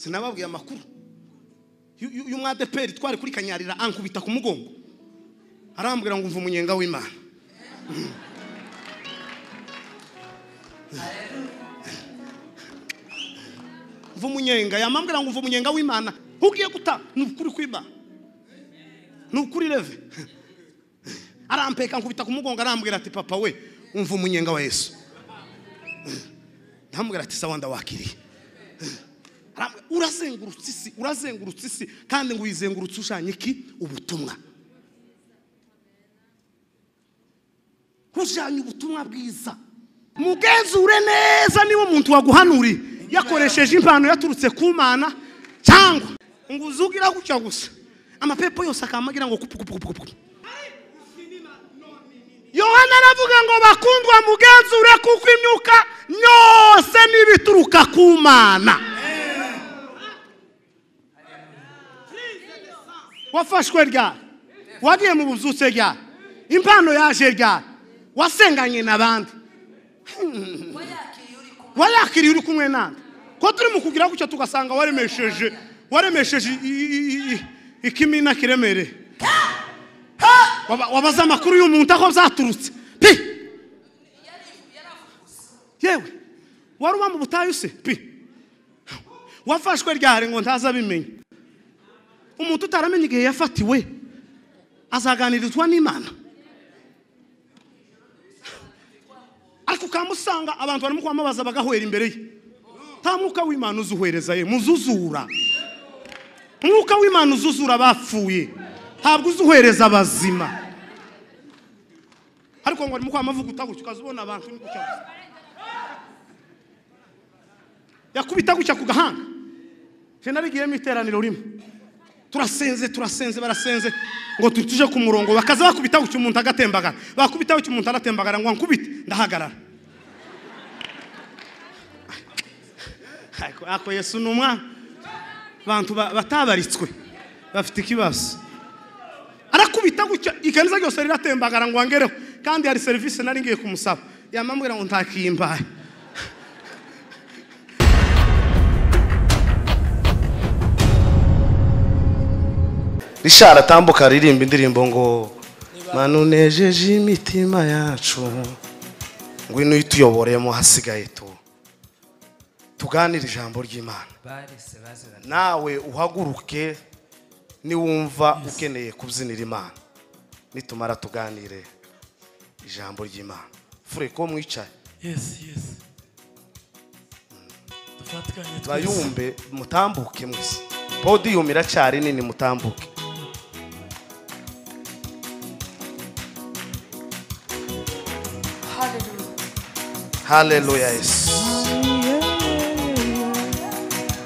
sinababwiye amakuru y'umwadeperi twari kuri kanyarira ankubita ku mugongo arambwira ngo umva umunyenga w'imana umva umunyenga yamambwira ngo umva umunyenga w'imana ugiye guta ni ukuri kw'imana ni ukuri reve arampeka nkubita ku mugongo arambwira ati papa we umva umunyenga wa yesu ndamubwira ati sawa ndawakiriye urazengurutse isi urazengurutse isi kandi ngo uyizengurutse ushanye iki ubutumwa ujanye ubutumwa bwiza mugenzure neza niba umuntu waguhanuriye yakoresheje impano yaturutse ku mana cyangwa ngo uzugira gutya gusa amapepo yose akamagira ngo kupukupukupuku yohana aravuga ngo bakundwa mugenzure kuko imyuka yose n'ibituruka ku mana wafashwe ryari wagiye mu buzutse ryari impano yaje ryari wasenganye n'abandi wayakiriye uri kumwe nande ko turi mu kugira gutya tugasanga waremesheje waremesheje ikimina kiremereye wabaza amakuru y'umuntu aho byaturutse pi yewe wari uba mu butayu se pi wafashwe ryari ngo ntaza abimenye umuntu utaramenya igihe yafatiwe azaganirizwa n'imana ariko ukamusanga abantu barimo kwamamaza bagahwera imbere ye nta mwuka w'imana uzuhereza ye muzuzura umwuka w'imana uzuzura bapfuye ntabwo uzuhereza abazima ariko ngo arimo kwamavuguta gutya ukaza ubona abantu yakubita gutya ku gahanga jenda rigiyemo iteraniro rimwe turasenze turasenze barasenze ngo tuje ku murongo bakaza bakubita gutya umuntu agatembagara bakubita gutya umuntu agatembagara ngo nkubite ndahagarara ako yesu ni umwana abantu batabaritswe bafite ikibazo arakubita gutya ikanza ryose riratembagara ngo wangereho kandi hari serivisi nari ngiye kumusaba yamambwira ngo ntakiyimbaye rishara atambuka aririmba indirimbo ngo manunejeje imitima yacu ngwino uyituyoboreyemo hasigaye tu tuganire ijambo ry'imana nawe uhaguruke niwumva ukeneye kubyinira imana nitumara tuganire ijambo ry'imana fure ko mwicaye yesi yesi dufatikanye twese bayumve mutambuke mwese podiyumu iracyari nini mutambuke haleluya yesu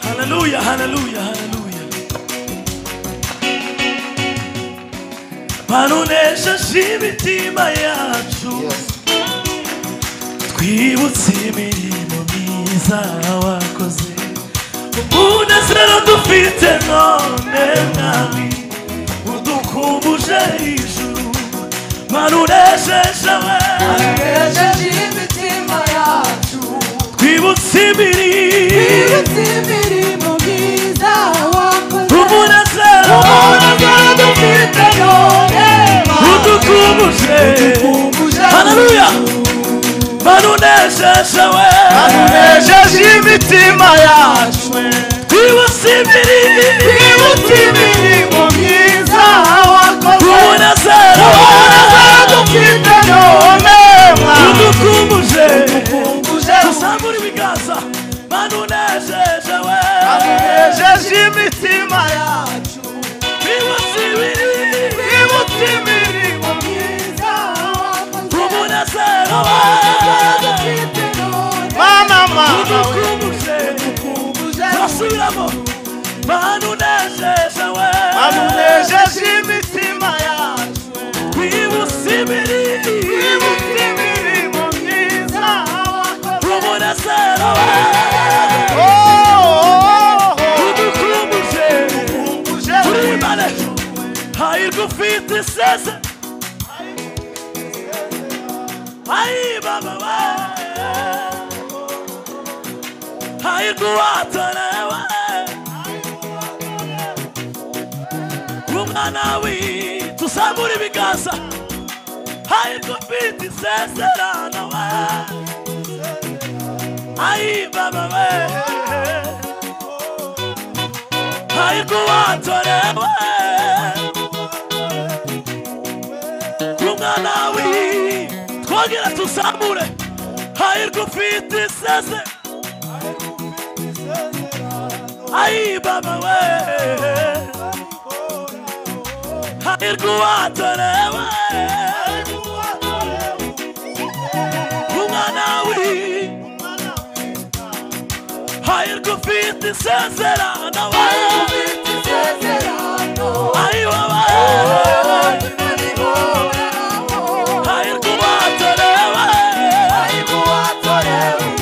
haleluya haleluya haleluya banunesheje imitima yacu twibutse imirimo myiza wakoze umunezero dufite none mwami udukumbuje ijuru banunesheje we twibutse imirimo umunezero udukumbuje haleluya banunesheje we anunejeje imitima yacu twibutse imirimo twibutse imirimo myiza wakoze umunezero umunezero dufite none mwami udukumbuje udukumbuje dusangure ibiganza banunesheje we anunejeje imitima yacu twibutse imirimo twibutse imirimo myiza wakoze umunezero we mama mama we udukumbuje turasubiramo banunesheje we amunejeje imitima yacu twibutse imirimo twibutse imirimo myiza wakoze umunezero Oh, we oh, oh, oh. udukumbuje Udukumbuje Kuri mane hayır gufite iseze hayır baba we hayır kuvatana we mwana wi tuzamure ibiganza hahirwa ufite isezerano we ayi baba we hahirwa uwatorewe umwana wi twongera tuzamure hahirwa ufite isezerano Ay, baba we Ayirguwatore we Umwana wi Ayirgufite isezerano we Ay, baba Ayirguwatore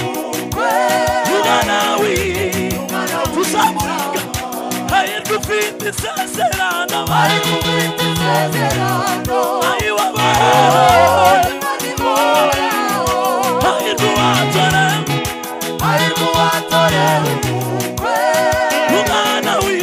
we Umwana wi Tuzamuraga Ayirgufite isezerano we Ay, baba Ayirguwatore we Umwana wi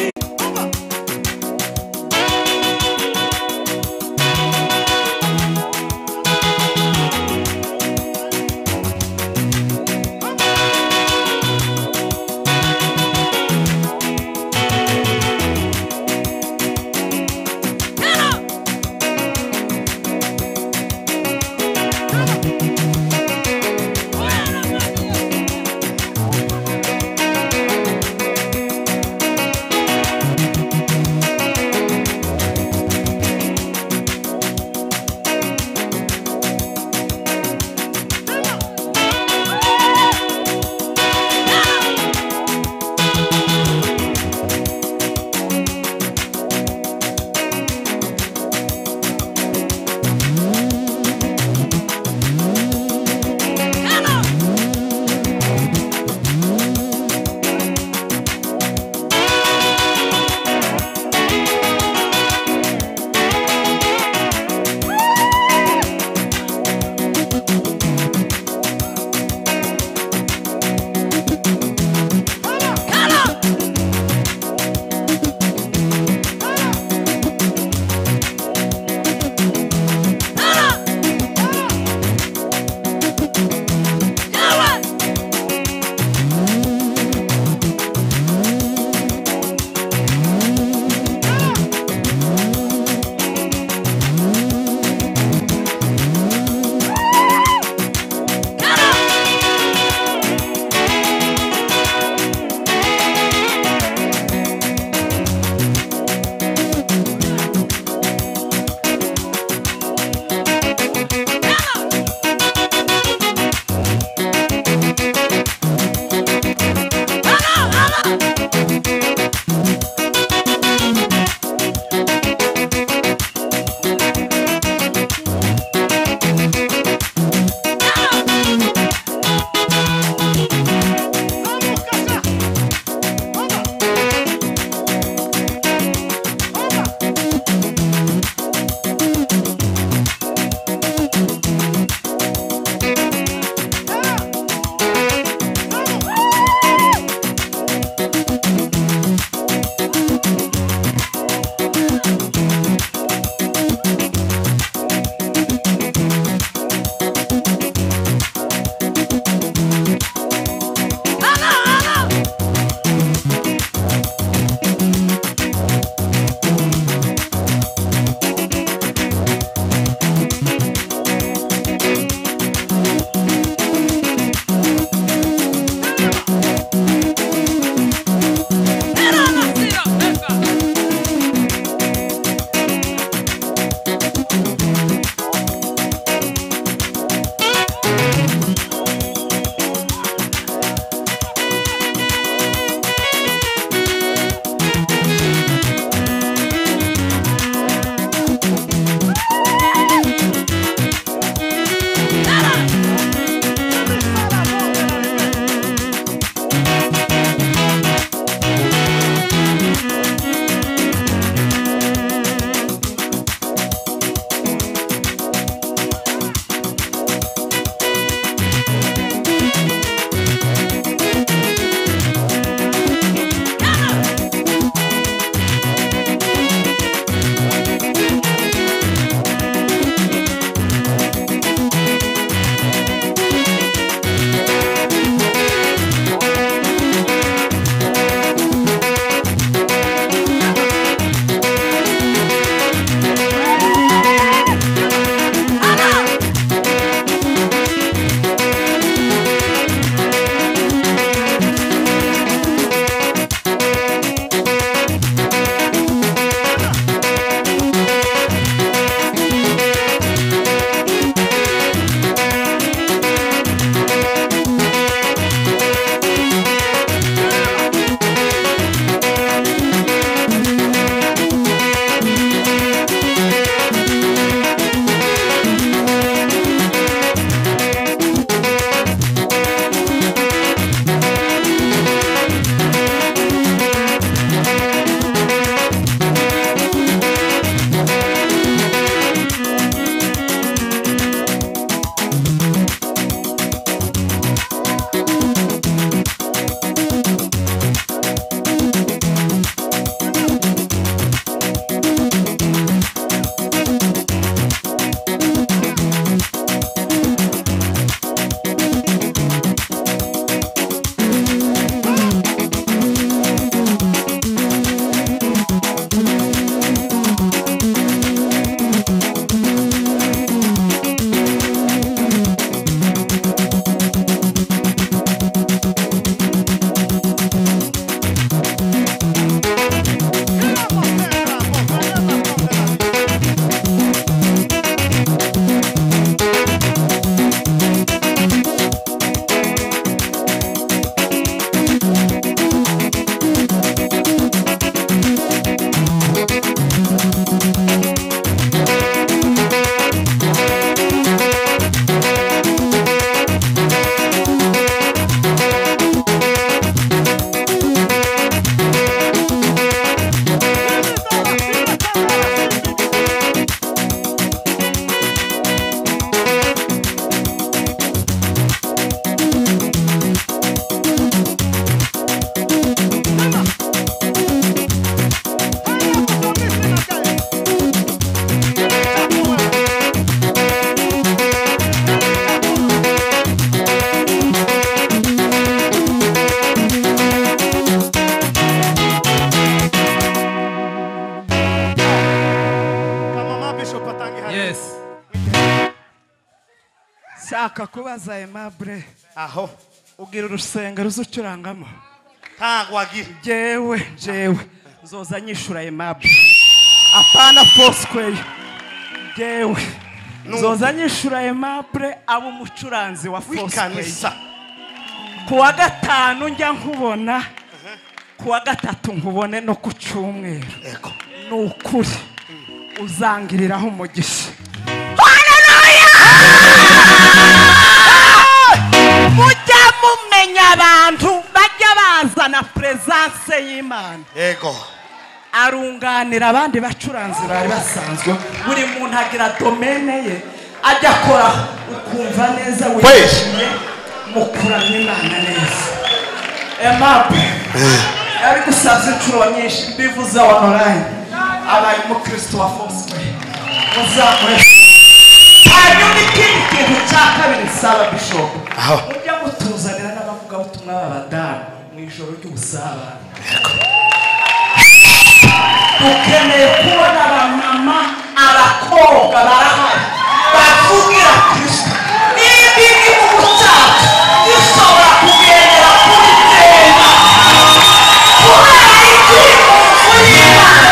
ndashaka kubaza aimable aho ugira urusenga ruzucurangamo ntabwo wagira jewe jewe nzoza nyishura aimable apana fosquare jewe nzoza nyishura aimable aba umucuranzi wa fosquare w'ikanisa ku wa gatanu njya nkubona ku wa gatatu nkubone no ku cyumweru ego ni ukuri uzangiriraho umugisha mujya mumenya abantu bajya bazana perezanse y'imana ego arunganira abandi bacuranzi bari basanzwe buri muntu agira domene ye ajya akora ukumva neza wishimiye mukurana imana neza emape yari gusaza inshuro nyinshi mbivuze onorayini abaye umukristo wa foswe muzamure hanyuma ikindi kintu cya kabiri saba bishopu Aho. mujya mutuzanira n'abavugabutumwa b'abadamu mu ijoro ry'ubusabane dukeneye kubona abamama abakobwa barahari bavugira kristo niba iri mu bucaca dushobora kugendera kuri tema kubera iki muri imana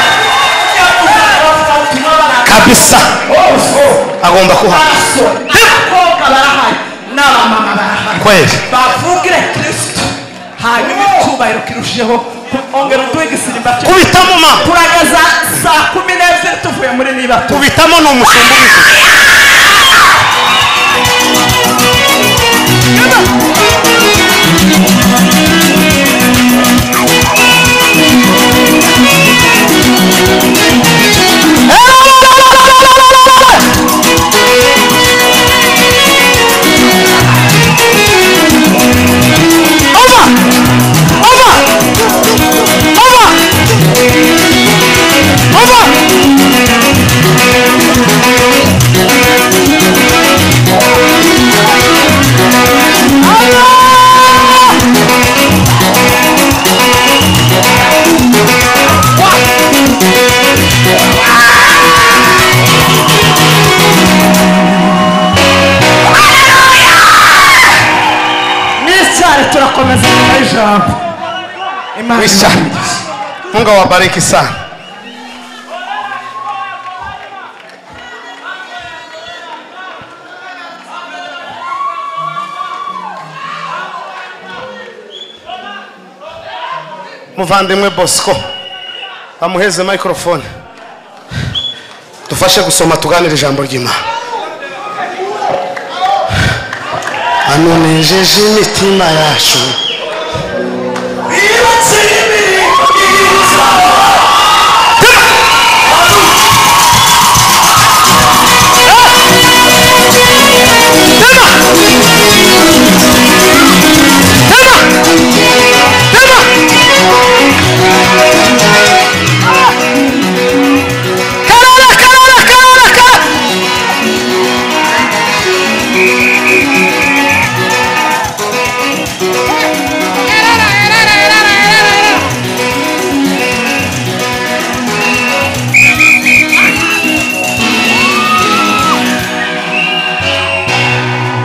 kugira ngo abavugabutumwa barahari kabisa agomba kuha abasore abakobwa barahari n'abamama barahari kweli bavugire kristo hanyuma icyubahiro kirushijeho ongera uduhe igisimba cye kubita mu ma turagaza saa kumi n'ebyiri tuvuye muri niba tu kubitamo ni umushumba ubivuze n'icyayi turakomeza nyuma y'ijambo Imana Wisha. imuhe. mungu awabariki sana muvandimwe bosco bamuheze microphone dufashe gusoma tuganire ijambo ry'imana anonejeje imitima yacu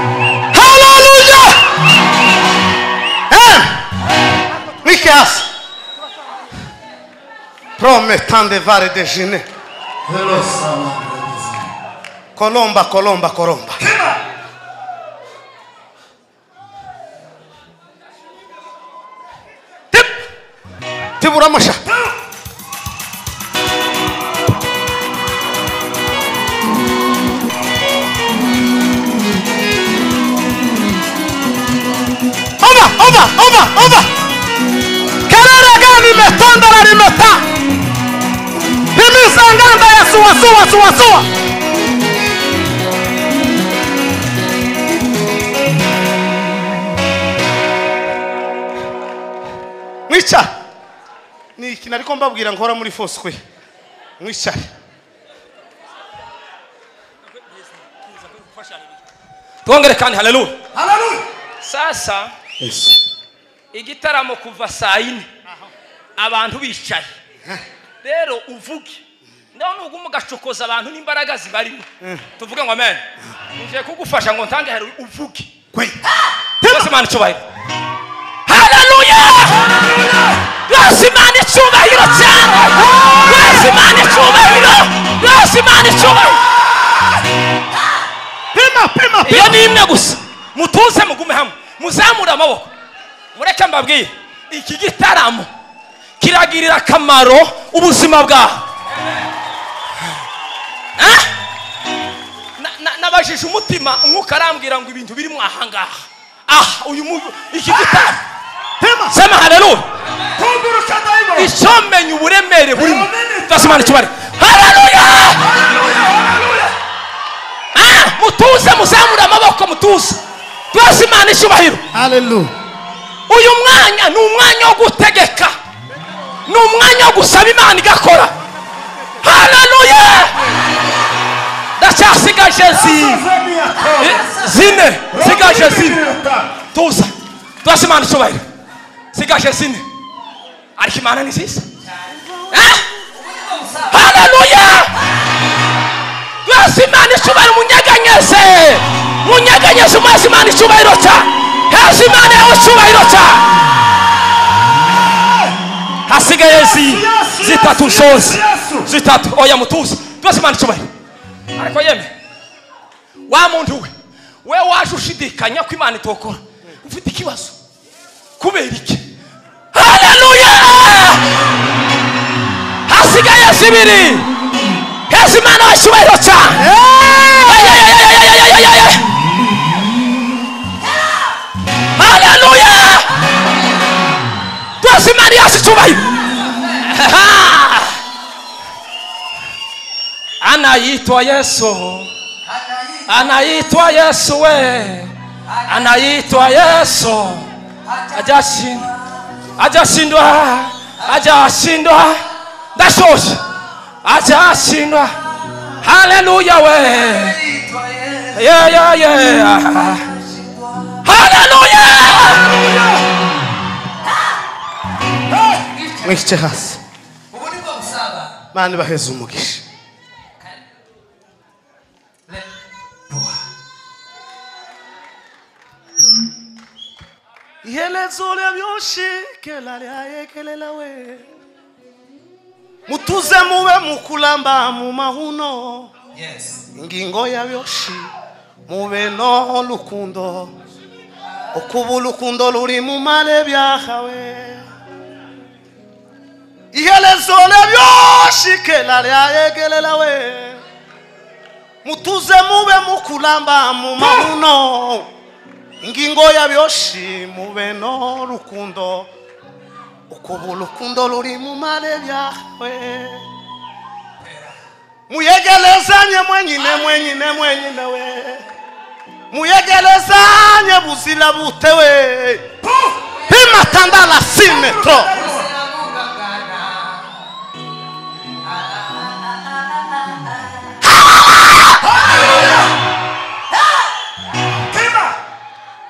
Hallelujah! Hein? Mikias. Promettant de vare déjeuner. Colomba, colomba, colomba. Tip. Tiburamusha. Ova, ova, ova, ova. Karara gani imetondora limeta. Himiza nganda ya suwa suwa suwa suwa. Mwica. Ni iki nariko mbabwira nkora muri Fosque. Mwicare. twongere kandi haleluya sasa igitaramo kuva saa yine abantu bicaye rero uvuge nawe nubwo ugacokoza abantu n'imbaraga zibarimo tuvuge ngo amen ngiye kugufasha ngo ntange hari uvuge kwe rwose imana icyubahiro haleluya rwose imana icyubahiro cyane rwose imana icyubahiro rwose imana icyubahiro pima pima iyo pima ni imwe gusa mutuze mugume hamwe muzamure amaboko mureke mbabwire iki gitaramo kiragirira akamaro ubuzima bwawe Eh? Na- na- nabajije umutima umwuka arambwira ngo ibintu biri mwahangaha aha uyu mu- iki gitaramo pima sema haleluya Tunguruka dayimoni. icyomenya uburemere burimo Amen. ndasimana ikibariro haleluya Ah, mutuze muzamure amaboko mutuze rwose imana icyubahiro haleluya uyu mwanya ni umwanya wo gutegeka ni umwanya wo gusaba imana igakora haleluya ndacyasigaje zi- zine sigaje zine tuza tuza imana icyubahiro sigaje zine ariko imana ni nziza Eh? haleluya tuza imana icyubahiro munyeganyeze munyeganyeze umuheza imana icyubahiro cya heza imana yawe icyubahiro cya hasigaye zi- zitatu nsozi zitatu oya mutuze tuza imana icyubahiro ariko yemwe wa muntu we we waje ushidikanya ko imana itokora ufite ikibazo kubera iki haleluya hasigaye zibiri heza imana washyubahiro cyane haleluya rwose imana yasi icyubahiro anayitwa yesu anaitwa yesu we anaitwa yesu ajashindwa ajashindwa ajashindwa ndashoshe ajashindwa haleluya we yeah, yeah, yeah. haleluya mwikice hasi ubu ni bwo busaba mani baheze umugisha ihelezo lyabyoshikela lyayekelela we mutuze mube mukulamba mu mahuno yes ingingo yabyoshi mube noho lukundo okuba ulukundo luli mu male byahawe ihelezo lyabyoshikela lyayekelela we mutuze mube mukulamba mu mahuno ingingo yabyoshi mube noho lukundo okuba ulukundo luli mu male byahawe muyegelezanye mwenyine mwenyine mwenyine we muyegelezanye buzira bute we pimatanda la simetro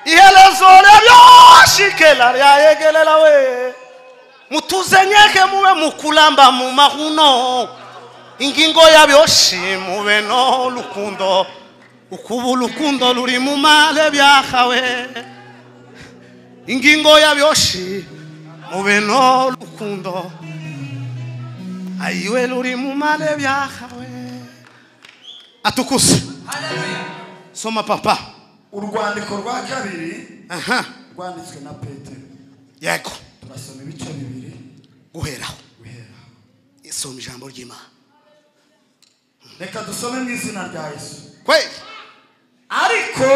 ihelezo lyabyoshikela lyayegelela we mutuzenyeke mube mukulamba mu mahuno ingingo yabyoshi mube n'urukundo ukuba urukundo ruri mu male byahawe ingingo yabyoshi mube n'urukundo ayiwe ruri mu male byahawe atukuse soma papa urwandiko rwa kabiri aha rwanditswe na petero yego turasoma ibice bibiri guheraho guhera soma ijambo ry'imana reka dusome mu izina rya yesu kwe ariko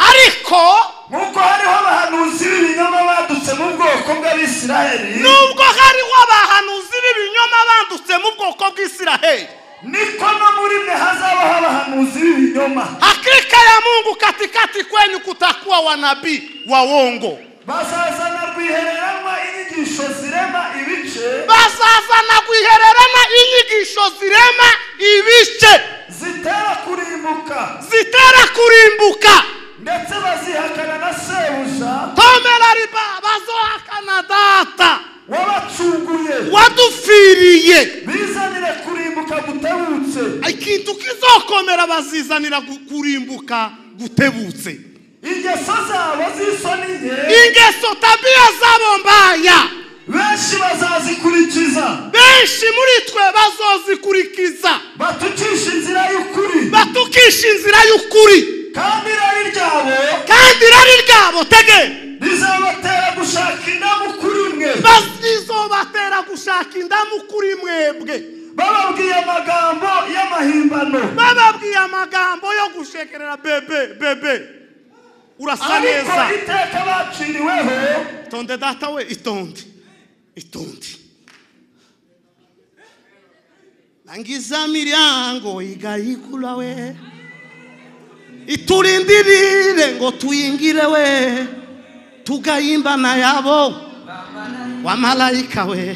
ariko nk'uko hariho abahanuzi b'ibinyoma badutse mu bwoko bw'abisiraheli nubwo hariho abahanuzi b'ibinyoma bandutse mu bwoko bw'isiraheli niko no muri mwe hazabaho abahanuzi b'ibinyoma hakika ya mungu katikati kwenyu kutakuwa wanabii wa wongo bazazana rwihereranwa inyigisho zirema ibice bazazana guhererana inyigisho zirema ibice zitera kurimbuka zitera kurimbuka ndetse bazihakana na sebuja tomera riba bazohakana data wabacunguye wadupfiriye bizanire kurimbuka gutebutse ikintu kizokomera bazizanira gu- kurimbuka gutebutse ingeso zabo z'isoni nke ingeso tabia zabo mbaya benshi bazazikurikiza benshi muri twe bazozikurikiza batukisha inzira y'ukuri batukisha inzira y'ukuri kandi irari ryabo kandi irari ryabo tege rizabatera gushaka indamu kuri mwe bazizobatera gushaka indamu kuri mwebwe bababwiye amagambo y'amahimbano bababwiye amagambo yo gushekerera bebe bebe urasa ariko neza iteka baciriweho itonde data we itonde itonde langiza miryango igayikula we itulindirire ngo tuyingire we tugayimbana yabo wamalayika we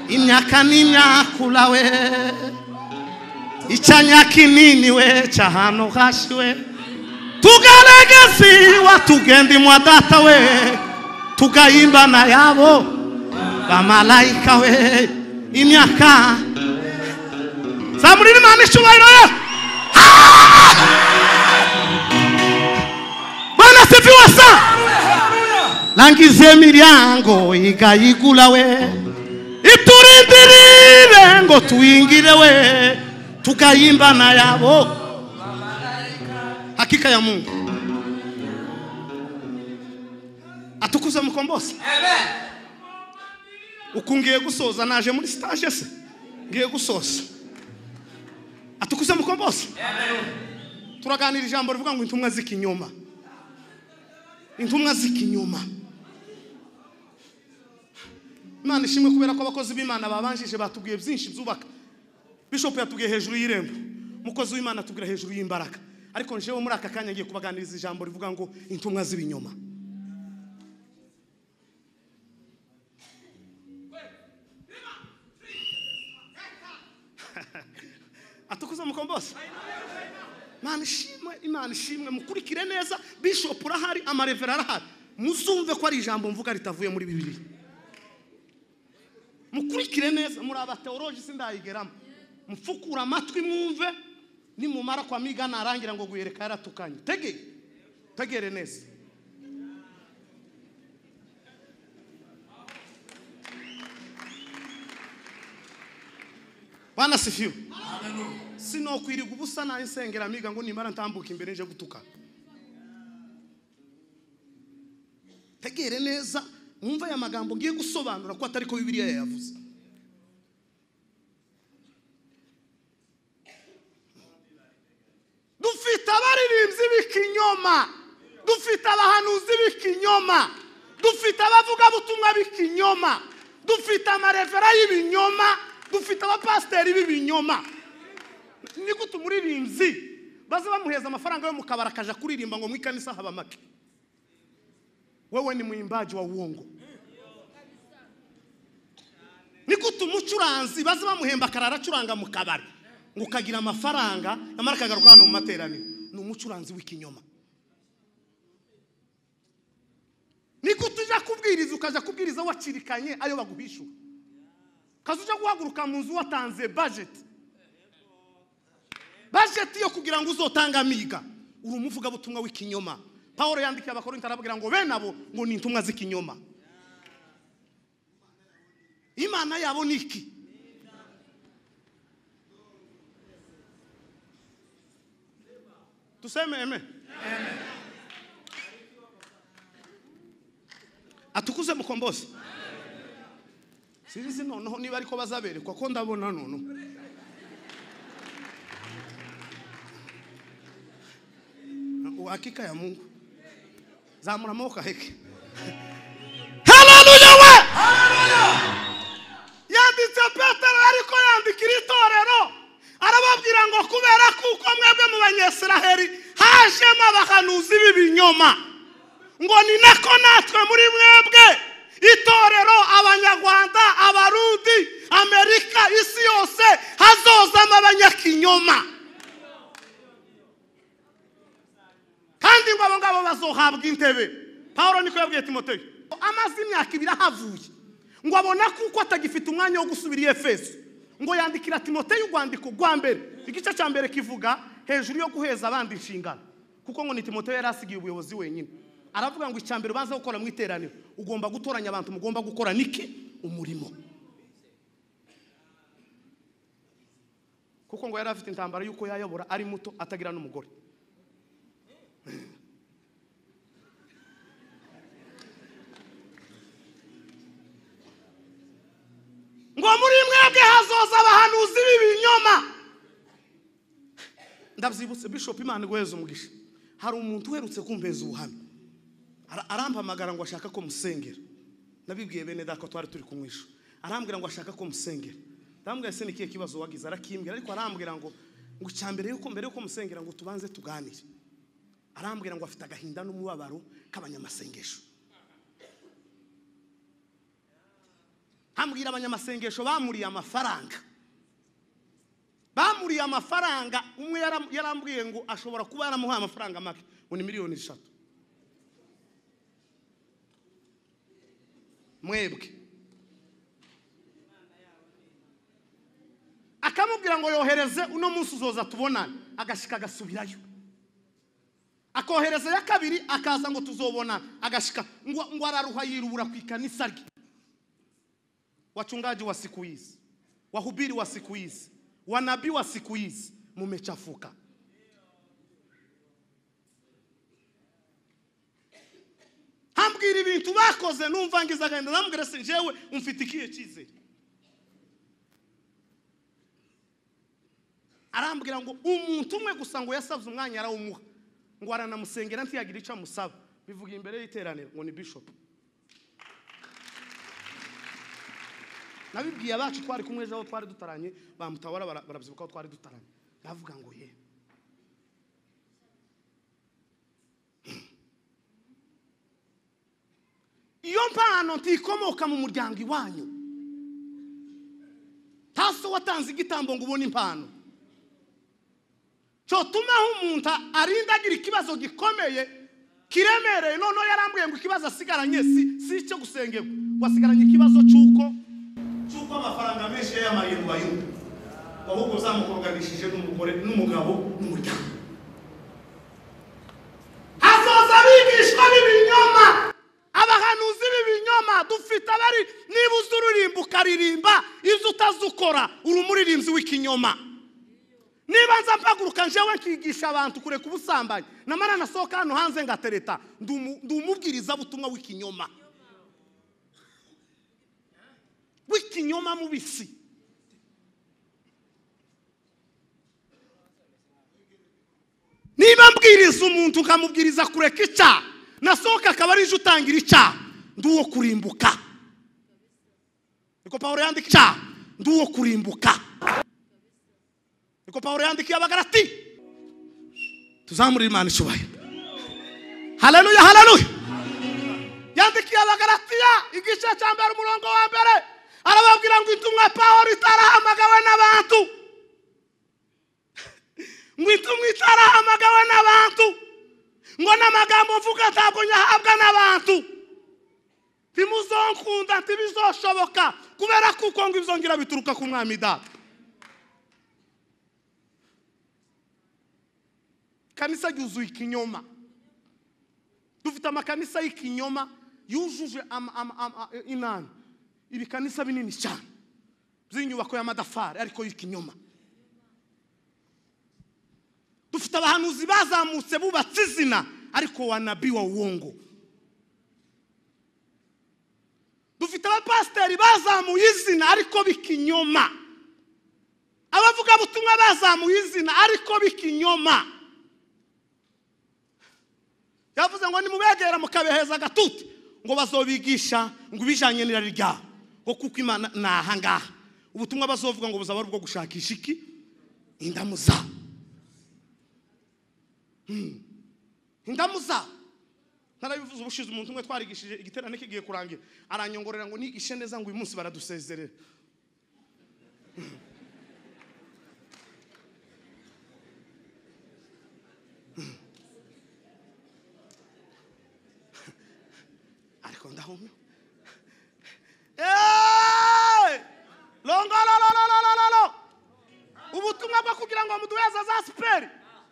imyaka n'imyakula we icyanya kinini we cy'ahantu hashi we tugaregeziwa tugendimwa data we tugayimbana yabo bamalayika we imyaka zamurira imana icyubahiro ye Ah! bwana sifiwe sa langiza imiryango igayigula we iturindirire ngo tuyingire we tugayimbana yabo hakika ya mungu atukuze mukombozi uku ngiye gusoza naje muri stage se ngiye gusoza atukuze mukombozi turaganira ijambo rivuga ngo intumwa z'ikinyoma intumwa z'ikinyoma imana ishimwe kubera ko abakozi b'imana babanjije batubwiye byinshi byubaka bishop yatubwiye hejuru y'irembo umukozi w'imana atubwira hejuru y'imbaraga ariko njewe muri aka kanya ngiye kubaganiriza ijambo rivuga ngo intumwa z'ibinyoma atukuza mukombose imana ishimwe imana ishimwe mukurikire neza bishop urahari amarevera arahari muzumve ko ari ijambo mvuga ritavuye muri bibiri mukurikire neza muri abateoroji sindayigeramo mufukure amatwi mwumve nimumara kwa miga narangira ngo guhereka yaratukanye tegere tegere neza bana sifiwe sinokwirirwa ubusa nayo nsengera miga ngo nimara ntambuka imbere nje gutuka tegere neza mwumve aya magambo ngiye gusobanura ko atari ko bibiliya yayavuze dufite abaririmbyi b'ikinyoma dufite abahanuzi b'ikinyoma dufite abavugabutumwa b'ikinyoma dufite amarevera y'ibinyoma dufite abapasiteri b'ibinyoma ni gute umuririmbyi baza bamuheza amafaranga yo mu kabari akaja kuririmba ngo mu ikanisa haba make wewe ni mwimbaji wa uongo ni gute umucuranzi baza bamuhemba akarara acuranga mu kabari ngo ukagira amafaranga yamara akagaruka hano mu materaniro ni umucuranzi w'ikinyoma ni gute ujya kubwiriza ukajya kubwiriza wacirikanye ayo baguhishura kaza ujya guhaguruka mu nzu watanze bajeti bajeti yo kugira ngo uzotanga amiga uri umuvugabutumwa w'ikinyoma paul yandikiye abakorinto arababwira ngo bene abo ngo ni intumwa z'ikinyoma imana yabo ni iki tuseme eme atukuze mukombozi sinzi noneho niba ariko bazaberekwa ko ndabona noneho uhakika ya mungu zamura amaboko aheke haleluya we yanditse petero ariko yandikira itorero arababwira ngo kubera kuko mwebwe mu banyesiraheli hajemo abahanuzi b'ibinyoma ngo ni nako natwe muri mwebwe itorero abanyarwanda abarundi amerika isi yose hazozamo abanyakinyoma kandi ngo abo ngabo bazohabwa intebe paul niko yabwiye timoteyo amaze imyaka ibiri ahavuye ngo abona kuko atagifite umwanya wo gusubira i efeso ngo yandikira timoteyo urwandiko rwa mbere igice cya mbere kivuga hejuru yo guheza abandi inshingano kuko ngo ni timoteyo yari asigaye ubuyobozi wenyine aravuga ngo icya mbere baza gukora mu iteraniro ugomba gutoranya abantu mugomba gukora niki umurimo kuko ngo yari afite intambara y'uko yayobora ari muto atagira n'umugore ngo muri mwebwe hazoza abahanuzi b'ibinyoma ndabyibutse bishop imana iguheze umugisha hari umuntu uherutse kumbeza ubuhamya Ara- arampamagara ngo ashaka ko musengera nabibwiye bene data ko twari turi kumwisha arambwira ngo ashaka ko musengera ndambwira se nikiye kibazo wagize arakimbwira ariko arambwira ngo ngo icya mbere yuko mbere yuko musengera ngo tubanze tuganire arambwira ngo afite agahinda n'umubabaro k'abanyamasengesho hambwira abanyamasengesho bamuriye amafaranga bamuriye amafaranga umwe yaram- yarambwiye ngo ashobora kuba yaramuhaye amafaranga make ngo ni miliyoni eshatu mwebwe akamubwira ngo yohereze uno munsi uzoza tubonane agashika agasubirayo akohereza ya kabiri akaza ngo tuzobonana agashika ngo ngo araruha yirubura ku ikanisa rye wachungaji wa siku hizi, wahubiri wa siku hizi, wanabii wa siku hizi, mumechafuka. hambwira ibintu bakoze numva ngize agahinda ndamubwira se njyewe umfitikiye icyizere arambwira ngo umuntu umwe gusa ngo yasabye umwanya arawumuha ngo aranamusengera ntiyagira icyo amusaba bivuga imbere y'iteraniro ngo ni bishop nabibwiye abacu twari kumwe ejo aho twari dutaranye bamutabara bara- barabyibuka aho twari dutaranye ndavuga ngo ye iyo mpano ntikomoka mu muryango iwanyu taso watanze igitambo ngo ubone impano cyotumaho umuntu arinda agira ikibazo gikomeye kiremereye noneho yarambwiye ngo ikibazo asigaranye si si icyo gusengerwa wasigaranye ikibazo cy'uko cy'uko amafaranga menshi yayamarindwa y'ubu ahubwo zamukoganishije n'umugore n'umugabo n'umuryango hazoza abigishwa b'ibinyoma abahanuzi b'ibinyoma dufite abari niba uzi uririmba ukaririmba izo utazi ukora uri umuririmbyi w'ikinyoma niba nza mpaguruka njyewe nkigisha abantu kureka ubusambanyi namara nasohoka hano hanze ngatereta ndi umu- ndi umubwirizabutumwa w'ikinyoma w'ikinyoma mubisi niba mbwiriza umuntu nkamubwiriza kureka icyaha nasohoka akaba ari inzu utangira icyaha ndi uwo kurimbuka niko pawulo yandika icyaha ndi uwo kurimbuka niko pawulo yandikiye abagarati tuzamurire imana icyubahiro haleluya haleluya yandikiye abagaratiya igice cya mbere umurongo wa mbere arababwira ngo intumwa pawulo itarahamagawe n'abantu ngwita umwitara amagawe n'abantu ngo n'amagambo mvuga ntabwo nyahabwa n'abantu ntimuzonkunda ntibizoshoboka kubera kuko ngo ibizongera bituruka ku mwami data kanisa ryuzuye ikinyoma dufite amakanisa y'ikinyoma yujuje ama- ama- ama- inani ibikanisa binini cyane by'inyubako y'amatafari ariko y'ikinyoma dufite abahanuzi bazamutse bubatse izina ariko wanabi wa uwongo dufite abapasiteri bazamuye izina ariko bikinyoma abavugabutumwa bazamuye izina ariko bikinyoma yavuze ngo nimubegera mukabeheza agatuti ngo bazobigisha ngo ibijyanye n'irari ryabo ngo kuko imana ni aha ngaha ubutumwa bazovuga ngo buzaba ari ubwo gushakisha iki indamu zabo indamu zabo narabivuze ubushize umuntu umwe twarigishije igiterane kigiye kurangira aranyongorera ngo nigishe neza ngo uyu munsi baradusezerera ariko ndahumye eeeeh rongororororororo bwo kugira ngo muduheze za siperi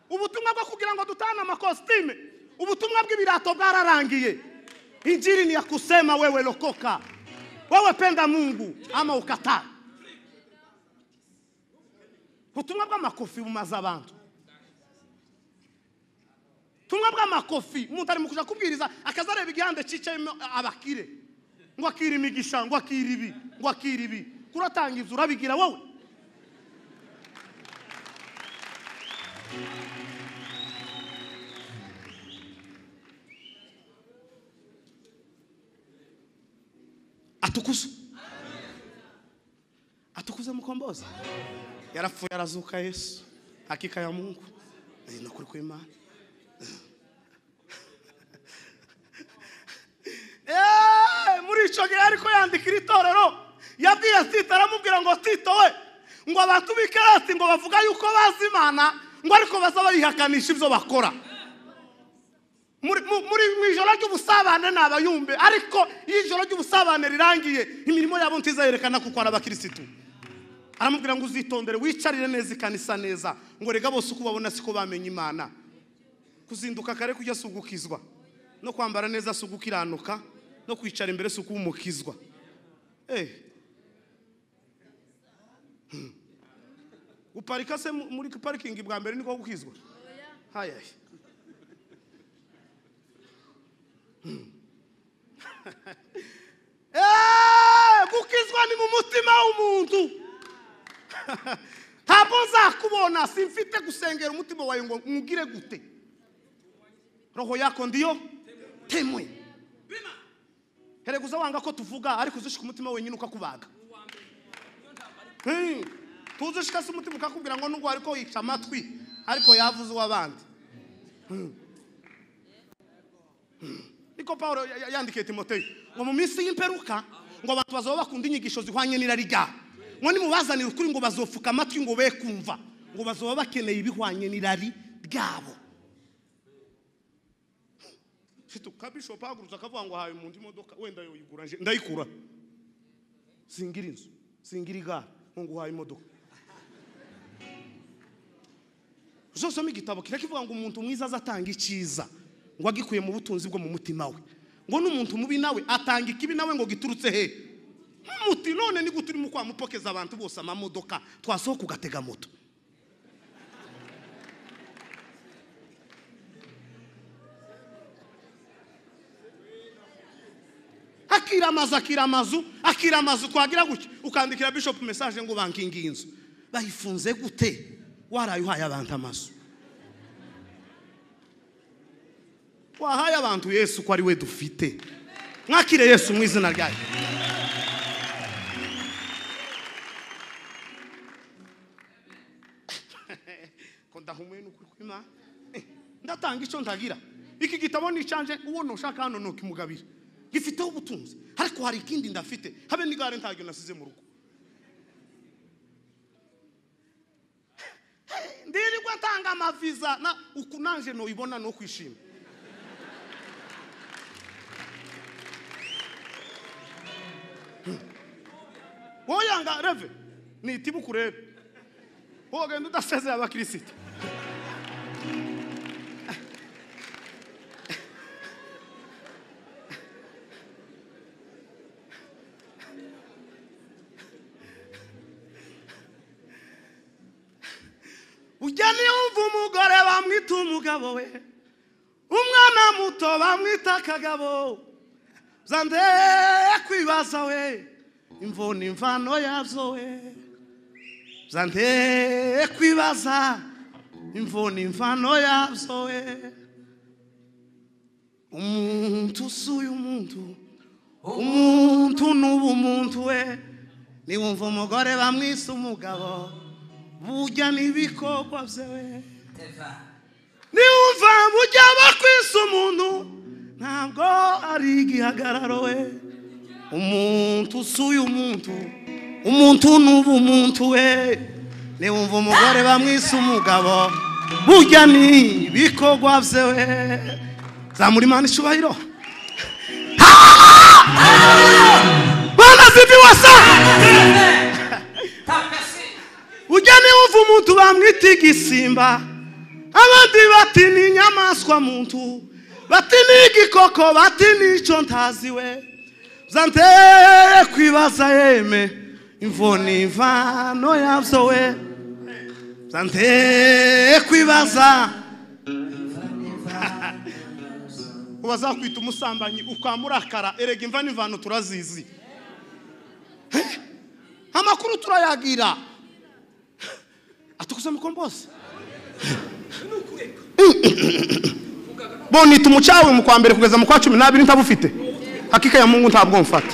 ubutumwa bwo kugira ngo dutane amakositime ubutumwa bw'ibirato bwararangiye injiri ni ya kusema wewe lokoka wewe penda mungu ama ukataa ubutumwa bw'amakofi bumaze abantu ubutumwa bw'amakofi umuntu ari mu kujya kubwiriza akaza areba igihande cyicayemo abakire ngo akire imigisha ngo akire ibi ngo akire ibi kuratanga inzu urabigira wowe atukuza atukuza mukombozi yarapfuye arazuka yesu hakika ya mungu Eh, ni ukuri kw'imana Eh, muri icyo gihe ariko yandikira itorero yabwiye tito aramubwira ngo tito we ngo abantu b'ikarasi ngo bavuga yuko bazi imana ngo ariko baza bayihakanisha ibyo bakora muri mu- muri- mu ijoro ry'ubusabane ni abayumbe ariko iyo ijoro ry'ubusabane rirangiye imirimo yabo ntizayerekana kuko ari abakirisitu aramubwira ngo uzitondere wicarire neza ikanisa neza ngo rega bose uko ubabona siko bamenya imana kuzinduka kare kujya si ugukizwa no kwambara neza si ugukiranuka no kwicara imbere si ukuba umukizwa Eh. Hmm. uparika se mu- muri parikingi bwa mbere niko gukizwa hayaye Eh, gukizwa ni mu mutima w'umuntu ntabwo nzakubona simfite gusengera umutima wawe ngo nkugire gute roho yako ndiyo temwe herekuza wanga ko tuvuga ariko uzishika umutima wenyine ukakubaga Hmm. tuzishika se umutima ukakubwira ngo nubwo ariko yica amatwi ariko yavuze uw'abandi niko pawulo ya- ya- yandikiye timoteyo ngo mu minsi y'imperuka ngo abantu bazaba bakunda inyigisho zihwanye n'irari ryabo ngo nimubazanire ukuri ngo bazopfuka amatwi ngo be kumva ngo bazaba bakeneye ibihwanye n'irari ryabo ufite ukabishopu ahagurutse akavuga ngo hawe mu ndi modoka wenda yoyigura nje ndayikura singira inzu singira igare ngo nguhaye imodoka uzosoma igitabo kira kivuga ngo umuntu mwiza azatanga icyiza ngo agikuye mu butunzi bwo mu mutima we ngo n'umuntu mubi nawe atanga ikibi nawe ngo giturutse he muti none ni gute urimo kwamupokeza abantu bose amamodoka twasohoka ugatega moto akira amazu akira amazu akira amazu twagira gutya ukandikira bishop message ngo bankingi inzu bayifunze gute waraye uhaye abantu amazu wahaye abantu yesu ko ari we dufite mwakire yesu mu izina ryayo ko ndahumuye n'ukuri kw'imana Eh, ndatanga icyo ndagira iki gitabo nicanje uwo nushaka hano nukimugabira gifiteho ubutunzi ariko hari ikindi ndafite habe n'igare ntaryo nasize mu rugo ndirirwa ntanga amaviza na uku nanje nuyibona no kwishima wowe yanga reve nitiba ukurebe wowe ugenda udasezeye abakirisita ujya niyumva umugore bamwita umugabo we umwana muto bamwita akagabo zandeye kwibaza we imvuna imvano yazo we zandeye kwibaza imvuna imvano yazo we umuntu usuye umuntu umuntu n'ubu umuntu we niwumva umugore bamwise umugabo burya n'ibikorwa byewe niwumva burya bakwisa umuntu ntabwo ari igihagararo we umuntu usuye umuntu umuntu n'ubu umuntu we niwumva umugore bamwise umugabo burya n'ibikorwa byewe zamura imana icyubahiro bana zibi wasa Tapesi. ujya niba mpamvu umuntu bamwita igisimba abandi bati ni inyamaswa muntu bati ni igikoko bati ni icyo ntazi we zanteye kwibaza yeme imvoni imvano yabyo we zanteye kwibaza ubazakwita umusambanyi ukamurakara erega imva n'imvano turazizi Eh, amakuru turayagira atukuze mukombozi bonita umucawe mu kwa mbere kugeza mu kwa cumi n'abiri ntabufite hakika ya mungu ntabwo mfata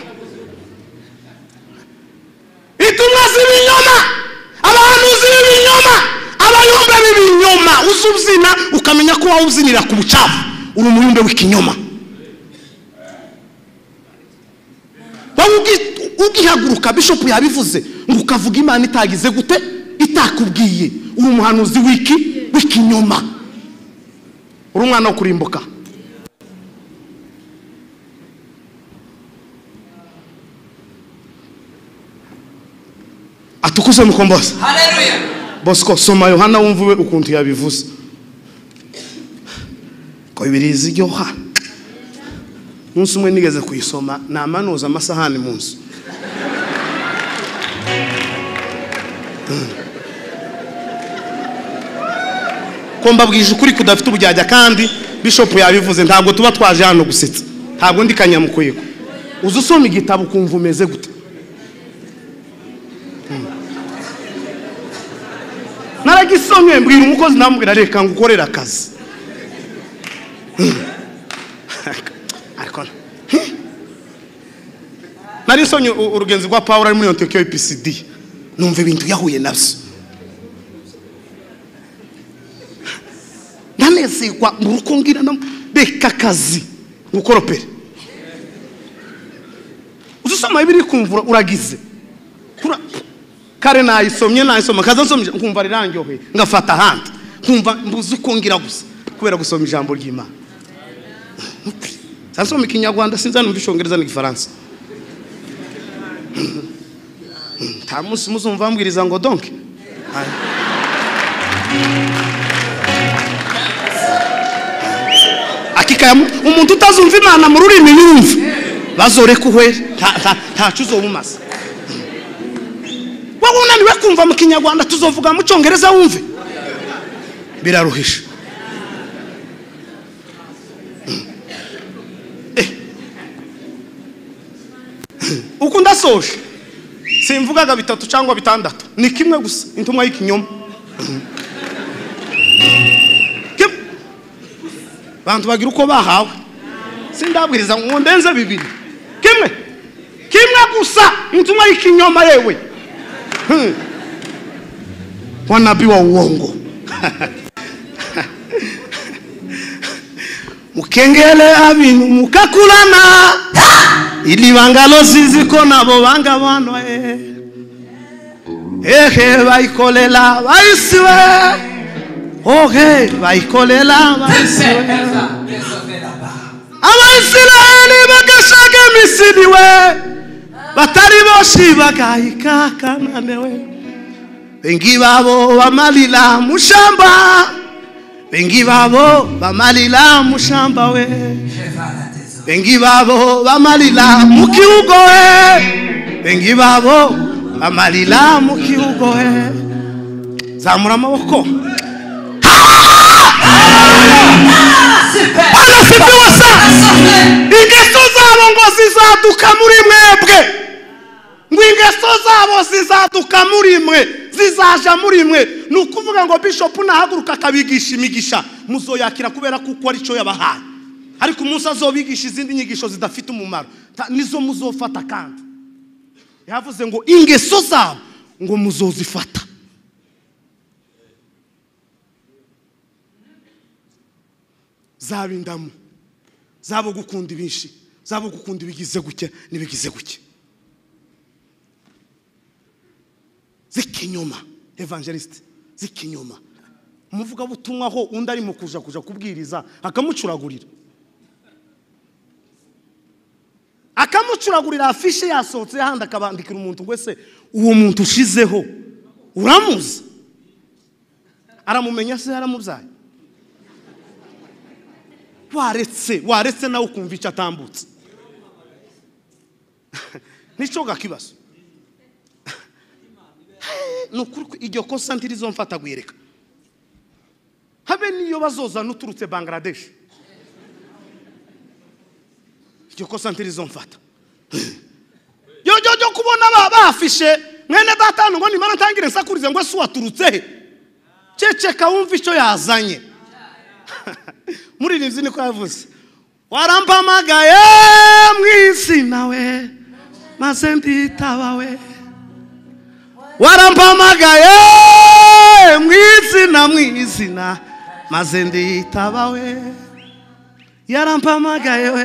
intumwa z'ibinyoma abahanuzi b'ibinyoma abayumbe b'ibinyoma uzi ubyina ukamenya ko wowe ubyinira ku bucafu uri umuyumbe w'ikinyoma wowe ugi- ugihaguruka bishopu yabivuze ngo ukavuga imana itagize gute itakubwiye uri umuhanuzi w'iki w'ikinyoma uri umwana wo kurimbuka atukuze mukomboza haleluya bosco soma yohana wumva we ukuntu yabivuze ko birizi iryoha umunsi umwe nigeze kuyisoma namanuza amasahani mu nzu ko mbabwije ukuri kudafite ubujyajya kandi bishopu yabivuze ntabwo tuba twaje hano gusetsa ntabwo ndi kanyamukwego uza usoma igitabo ukumva umeze gute naragisomye mbwira umukozi namubwira reka ngo ukorere akazi ariko "Hi." narisomye u- urugenzi rwa pawulo ari muri antiyokiyo ipcd numva ibintu yahuye nabyo ndanezerwa mu rugo ngira no reka akazi ngukoropere uzi usoma bibiri kumvura uragize Kura- kare nayisomye nayisoma kaza nsomye nkumva rirangyohe ngafata ahandi nkumva mbuze uko ngira gusa kubera gusoma ijambo ry'imana Sasa nsoma ikinyarwanda sinzanumva icyongereza n'igifaransa nta munsi muzumva bambwiriza ngo donke akikaya umuntu utazumva imana mu rurimi yumve bazoreka uhwere nta- nta- ntacu uzoba umaze wowe unaniwe kumva mu kinyarwanda tuzovuga mu cyongereza wumve biraruhisha Eh. uko ndasoje simvugaga bitatu cyangwa bitandatu ni kimwe gusa intumwa y'ikinyoma Kim- bantu bagira uko bahawe sindabwiriza ngo ndenze bibiri kimwe kimwe gusa intumwa y'ikinyoma yewe Hmm. wanabii wa uongo mukengele abinu mukakulana ili vangaloziziko navo vanga vanwa e. ehe vaikolela vaisiwe ohe vaikolela vaisiwe abaisiraheli bagashaga emisiri we batari boshi bagahika kanane we bengi babo bamalila mushamba bengi babo bamalila mushamba we bengi babo bamalila mukiugo we bengi babo bamalila mukiugo we zamura amaboko bagasibiwe sa ingeso zabo ngo zizaduka muri mwebwe ngo ingeso zabo zizaduka muri mwe zizaja muri mwe ni ukuvuga ngo bishopu nahaguruka akabigisha imigisha muzoyakira kubera kuko ari cyo yabahaye ariko umunsi azobigisha izindi nyigisho zidafite umumaro ta- nizo muzofata kandi yavuze ngo ingeso zabo ngo muzozifata zaba indamu zabo gukunda ibinshi zabo gukunda ibigize gutya n'ibigize gutya z'ikinyoma evangelisite z'ikinyoma umuvugabutumwa ho undi arimo kuja kuja kubwiriza akamucuragurira akamucuragurira afishe yasohotse ahandi akabandikira umuntu wese uwo muntu ushizeho uramuzi aramumenya se yaramubyaye waretse waretse nawe ukumva icyo atambutse nicyo gakibazo ni ukuri ko iryo kosa ntirizomfata guhereka habe niyo bazozana uturutse bangaradeshi iryo kosa ntirizomfata yoyo yo kubona ba- bafishe mwene datanu ngo nimara ntangire nsakurize ngo ese waturutse he ceceka wumva icyo yazanye muririmbyi niko yavuze warampamagaye mu izina we maze nditaba we warampamagaye mu izina mu izina maze nditaba we yarampamagaye we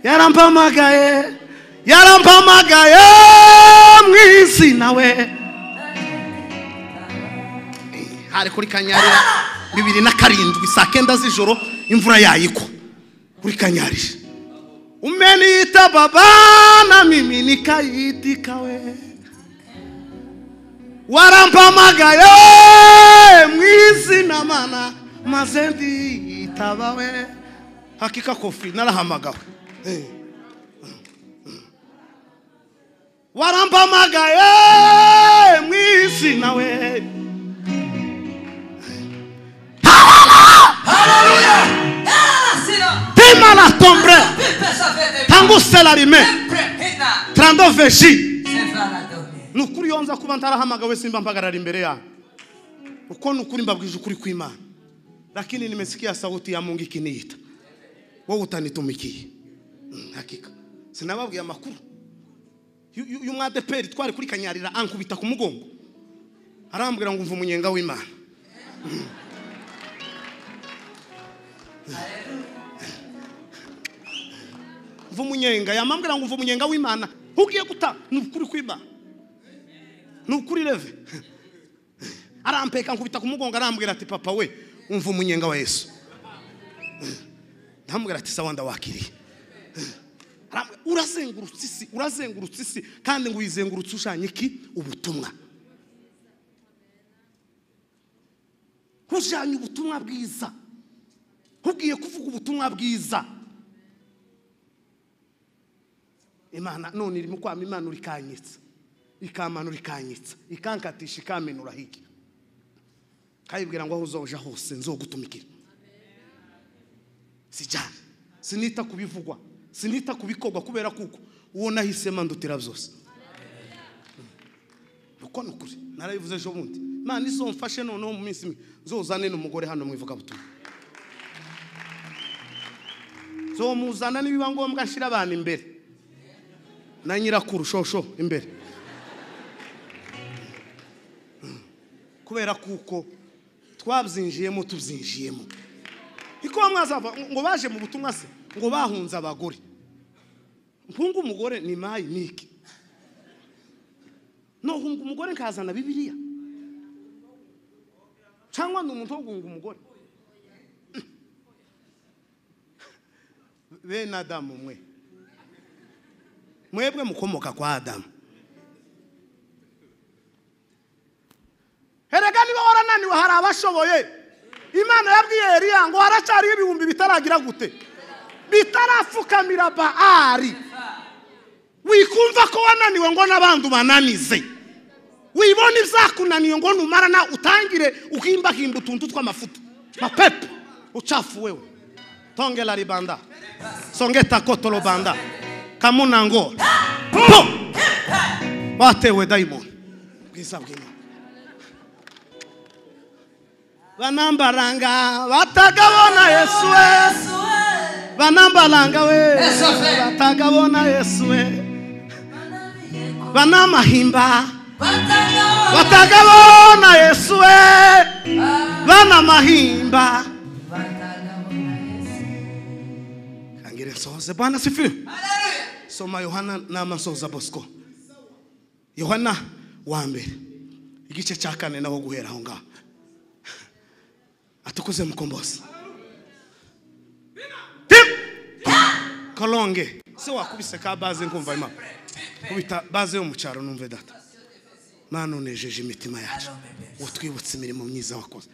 yarampamagaye yarampamagaye mu izina we hari kuri kanyarira bibiri na karindwi saa kenda z'ijoro imvura yayikwa kuri kanyarira umeniita baba na mimi nikayitikawe warampamagaye mu izina mana maze ndiyitabawe hakika kofi narahamagawe Eh. warampamagaye mu izina we tima la tombre tanguse la rime trando veji ni ukuri iyo nza kuba ntarahamagawe simba mpagarara imbere yawe uko ni ukuri mbabwije ukuri kw'imana lakini nimesikia sauti ya mungu ikiniita wowe utanitumikiye Mm, hakika sinababwiye amakuru Yu- yu- y'umwadeperi twari kuri kanyarira ankubita ku mugongo arambwira ngo umva umunyenga w'imana mva umunyenga yamambwira ngo mva umunyenga w'imana ugiye guta ni ukuri kw'imana ni ukuri reve arampeka nkubita ku mugongo arambwira ati papa we umva umunyenga wa yesu ndamubwira ati sawa ndawakiriye Arambwira, urazengurutse isi urazengurutse isi kandi ngo uyizengurutse ushanye iki ubutumwa ujanye ubutumwa bwiza ugiye kuvuga ubutumwa bwiza imana none irimo kwama imana urikanyitsa ikamanura ikanyitsa ikankatisha ikamenura hirya kayibwira ngo aho uzoja hose nzogutumikira sijyana sinita ku bivugwa sinita ku bikorwa kubera kuko uwo nahise mandutira byose uko ni ukuri narabivuze ejo bundi imana izomfashe noneho mu minsi imwe nzozane n'umugore hano mu ivugabutumwa nzomuzana nibiba ngombwa nshyira abantu imbere na nyirakuru shosho imbere kubera kuko twabyinjiyemo tubyinjiyemo niko bamwe bazava ngo baje mu butumwa se ngo bahunze abagore mpunga umugore ni mayi niki nohunga umugore nkazana bibiliya cyangwa ni umuntu wo guhunga umugore bene adamu mwe mwebwe mukomoka kwa adamu erega niba warananiwe hari abashoboye imana yabwiye eriya ngo haracyariho ibihumbi bitaragira gute bitarapfukamira baari wikumva ko wananiwe ngo n'abandi ubananize wibona ibyakunaniye ngo numara nawe utangire uhimbahimba utuntu tw'amafuta mapepe ucafuwewe tongera ribanda songeta kotorobanda kamunango pum batewe dayimoni bwiza bw'imana banambaranga batagabona yesu we banambaranga we batagabona yesu we banamahimba batagabona yesu we banamahimba kangire nsohoze bwana sifiwe soma yohana n'amasoza bosco yohana wa mbere igice cya kane naho guhera aho ngaho atukuze mukombozi kolonge se wakubise ka baze nkumva imana kubita baze yo mu cyaro numve data mana unejeje imitima yacu utwibutse imirimo myiza wakoze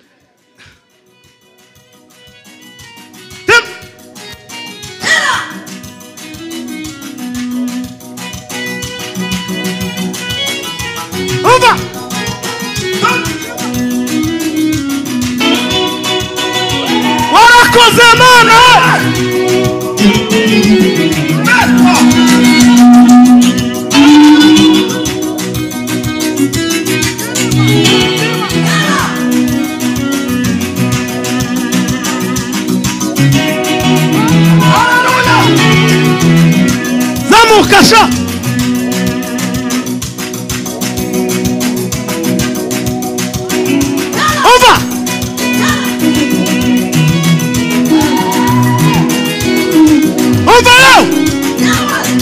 Semana! Vamos, cachorro! Ova! Ova eu!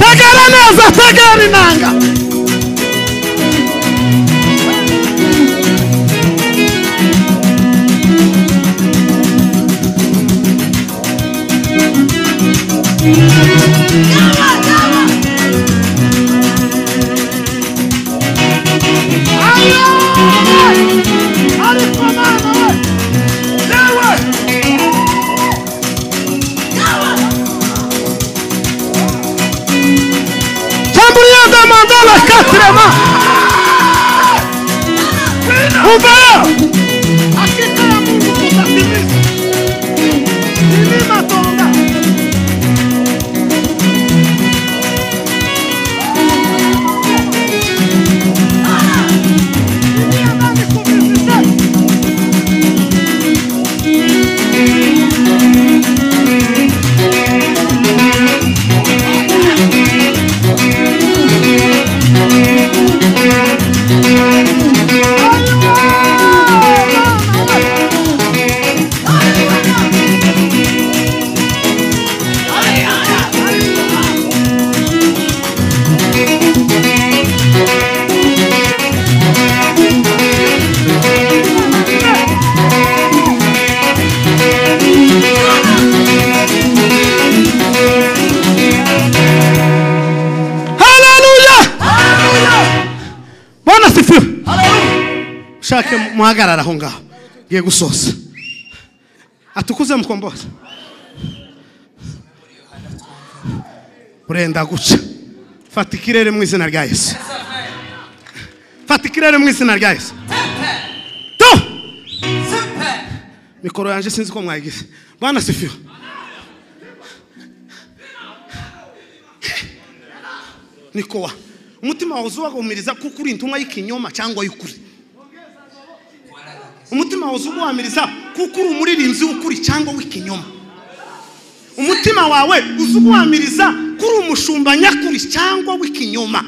Tegera neza, tegera inanga! Tamburinha da mandala, catrema! Ova eu! Haleluya! Bwana sifiwe! Shake muhagarara aho ngaho. Ngiye gusoza. Atukuze mukomboza. Urenda guca. Fata ikirere mu izina rya Yesu. Fata ikirere mu izina rya Yesu. Tu! Mikoro yanje sinzi ko mwayigize. Bwana sifiwe. niko wa umutima wawe uzubagumiriza kuko uri intumwa y'ikinyoma cyangwa y'ukuri umutima wawe uzubamiriza kuko uri umuririmbyi w'ukuri cyangwa w'ikinyoma umutima wawe uzubamiriza ko uri umushumba nyakuri cyangwa w'ikinyoma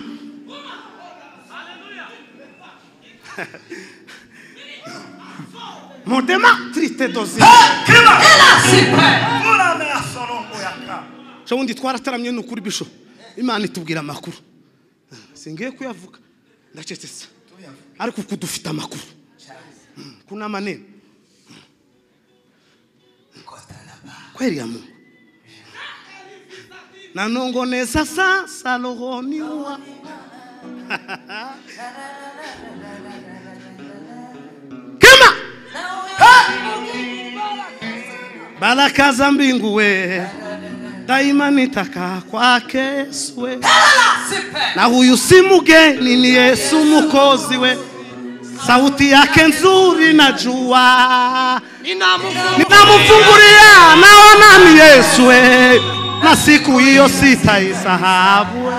modema triste dozi ejo bundi twarateramye ni ukuri bisho imana itubwira amakuru singiye kuyavuga ndacecetse ariko uku dufite amakuru Mm, ku ni amanini kweri ya mungu nanongoneza sa salohoni wa kema baraka za mbingu we daima nitaka kwake Yesu we na huyu si mgeni ni Yesu mkozi we sauti yake nzuri najua ninamfungulia naona ni Yesu we na siku hiyo sitaisahau we.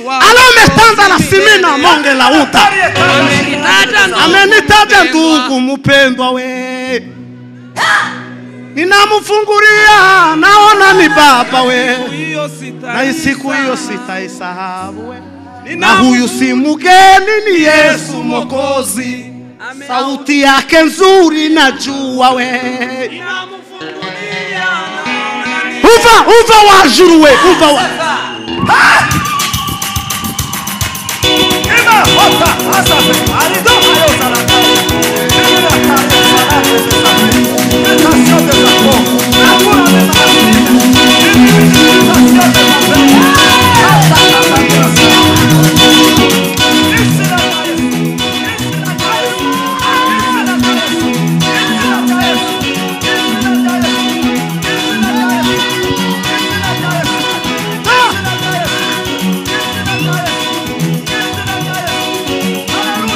Alometanza na simina monge la uta amenitaja ndugu mpendwa we ninamfungulia naona ni baba we na siku hiyo sitaisahau we na huyu si mgeni ni Yesu Mwokozi, sauti yake nzuri najua we uva uva wajuru we uva wa Hallelujah!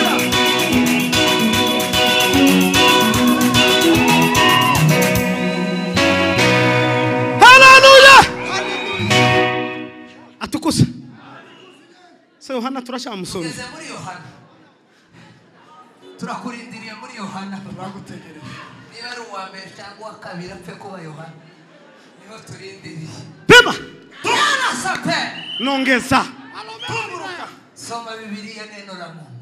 atukuza se yohana turacyamusoma tugeze muri yohana turakurindiriye muri yohana turagutegereje niba ari uwa mbere cyangwa uwa kabiri apfe kuba yohana niho turindiriye pema yarasa pe nongeza tunguruka soma bibiliya neno la mungu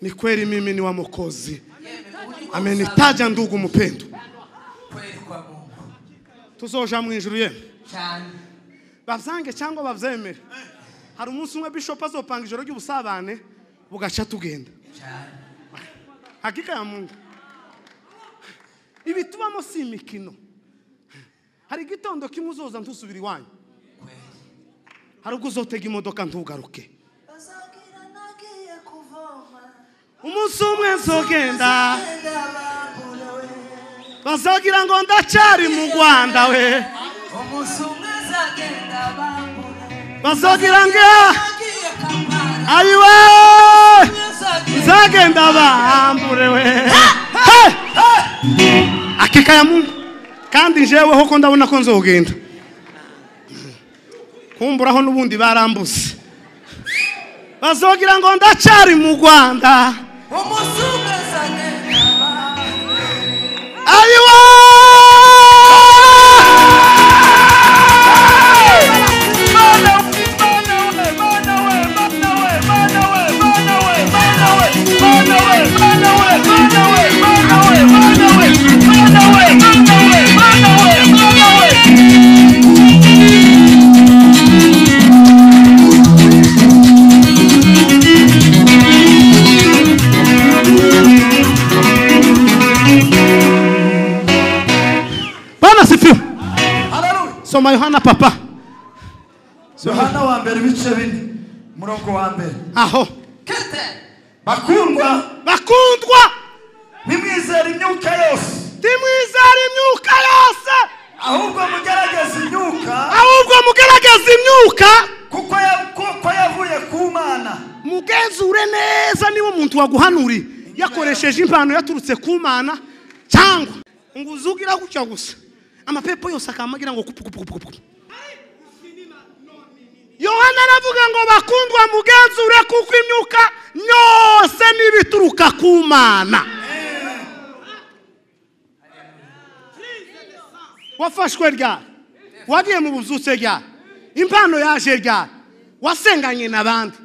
ni kweli mimi ni wa mwokozi Yeme, ujye ukomeza amenitaja ndugu mpendo kweli kwa mungu tuzoja mu ijuru yemwe cyane bavyange cyangwa bavyemere hari umunsi umwe bishop azopanga ijoro ry'ubusabane bugaca tugenda cyane hakika ya mungu ibitubamo si imikino hari igitondo kimwe uzoza ntusubira iwanyu kweli hari ubwo uzotega imodoka ntugaruke bazabwira nagiye kuvoma umunsi umwe nzogenda wenda bamburewe bazogira ngo ndacari mu rwanda we umunsi umwe azagenda bambura bazogira ngo nagiye kampala ayiwe nzagenda nzagenda bambure we akika ya mungu kandi njeweho ko ndabona ko nzogenda kumburaho n'ubundi barambuse bazogira ngo ndacari mu rwanda umunsi umwe nzagenda bambure ayiwe bana sifiwe soma yohana papa yohana wa mbere ibice bine umurongo wa mbere aho kete bakundwa bakundwa ntimwizere imyuka yose timwizera imyuka yose ahubwo mugerageze imyuka ahubwo mugaragaza imyuka kuko ya- kuko yavuye ku mana mugenzure neza niba umuntu waguhanuriye yakoresheje impano yaturutse ku mana cyangwa ngo uzugira gutya gusa amapepo yose akamagira ngo kupu kupu kupu kupu yohana aravuga ngo bakundwa mugenzure kuko imyuka yose n'ibituruka ku mana wafashwe ryari wagiye mu bubyutse ryari impano yaje ryari wasenganye n'abandi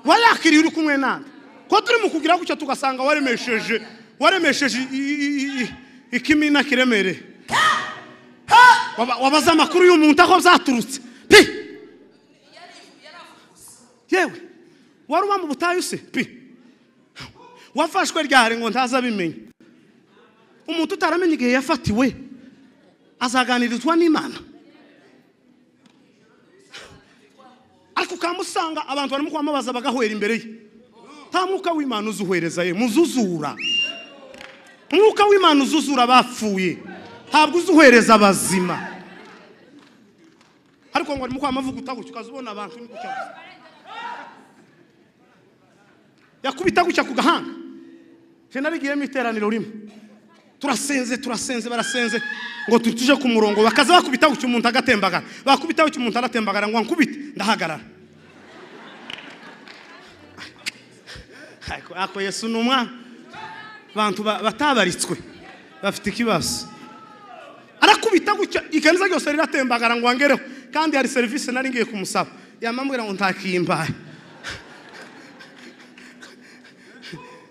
wayakiriye uri kumwe nande ko turi mu kugira gutya tugasanga waremesheje waremesheje i- i- i- i- ikimina kiremereye Waba- wabaza amakuru y'umuntu aho byaturutse pi yewe wari uba mu butayu se pi wafashwe ryari ngo ntaza abimenya umuntu utaramenya igihe yafatiwe azaganirizwa n'imana ariko ukamusanga abantu barimo kubamubaza bagahwera imbere ye nta mwuka w'imana uzuhereza ye muzuzura umwuka w'imana uzuzura abapfuye ntabwo uzuhereza abazima ariko ngo arimo kwamavuga utagucya ukaza ubona abantu uri gucyaguza yakubita gutya ku gahanga je narigiyemo iteraniro rimwe turasenze turasenze barasenze ngo tu- tuje ku murongo bakaza bakubita gutya umuntu agatembagara bakubita gutya umuntu aratembagara ngo ankubite ndahagarara Ariko- ariko yesu ni umwana abantu ba- batabaritswe bafite ikibazo arakubita gutya ikanisa ryose riratembagara ngo angereho kandi hari serivisi nari ngiye kumusaba yamambwira ngo ntakiyimbaye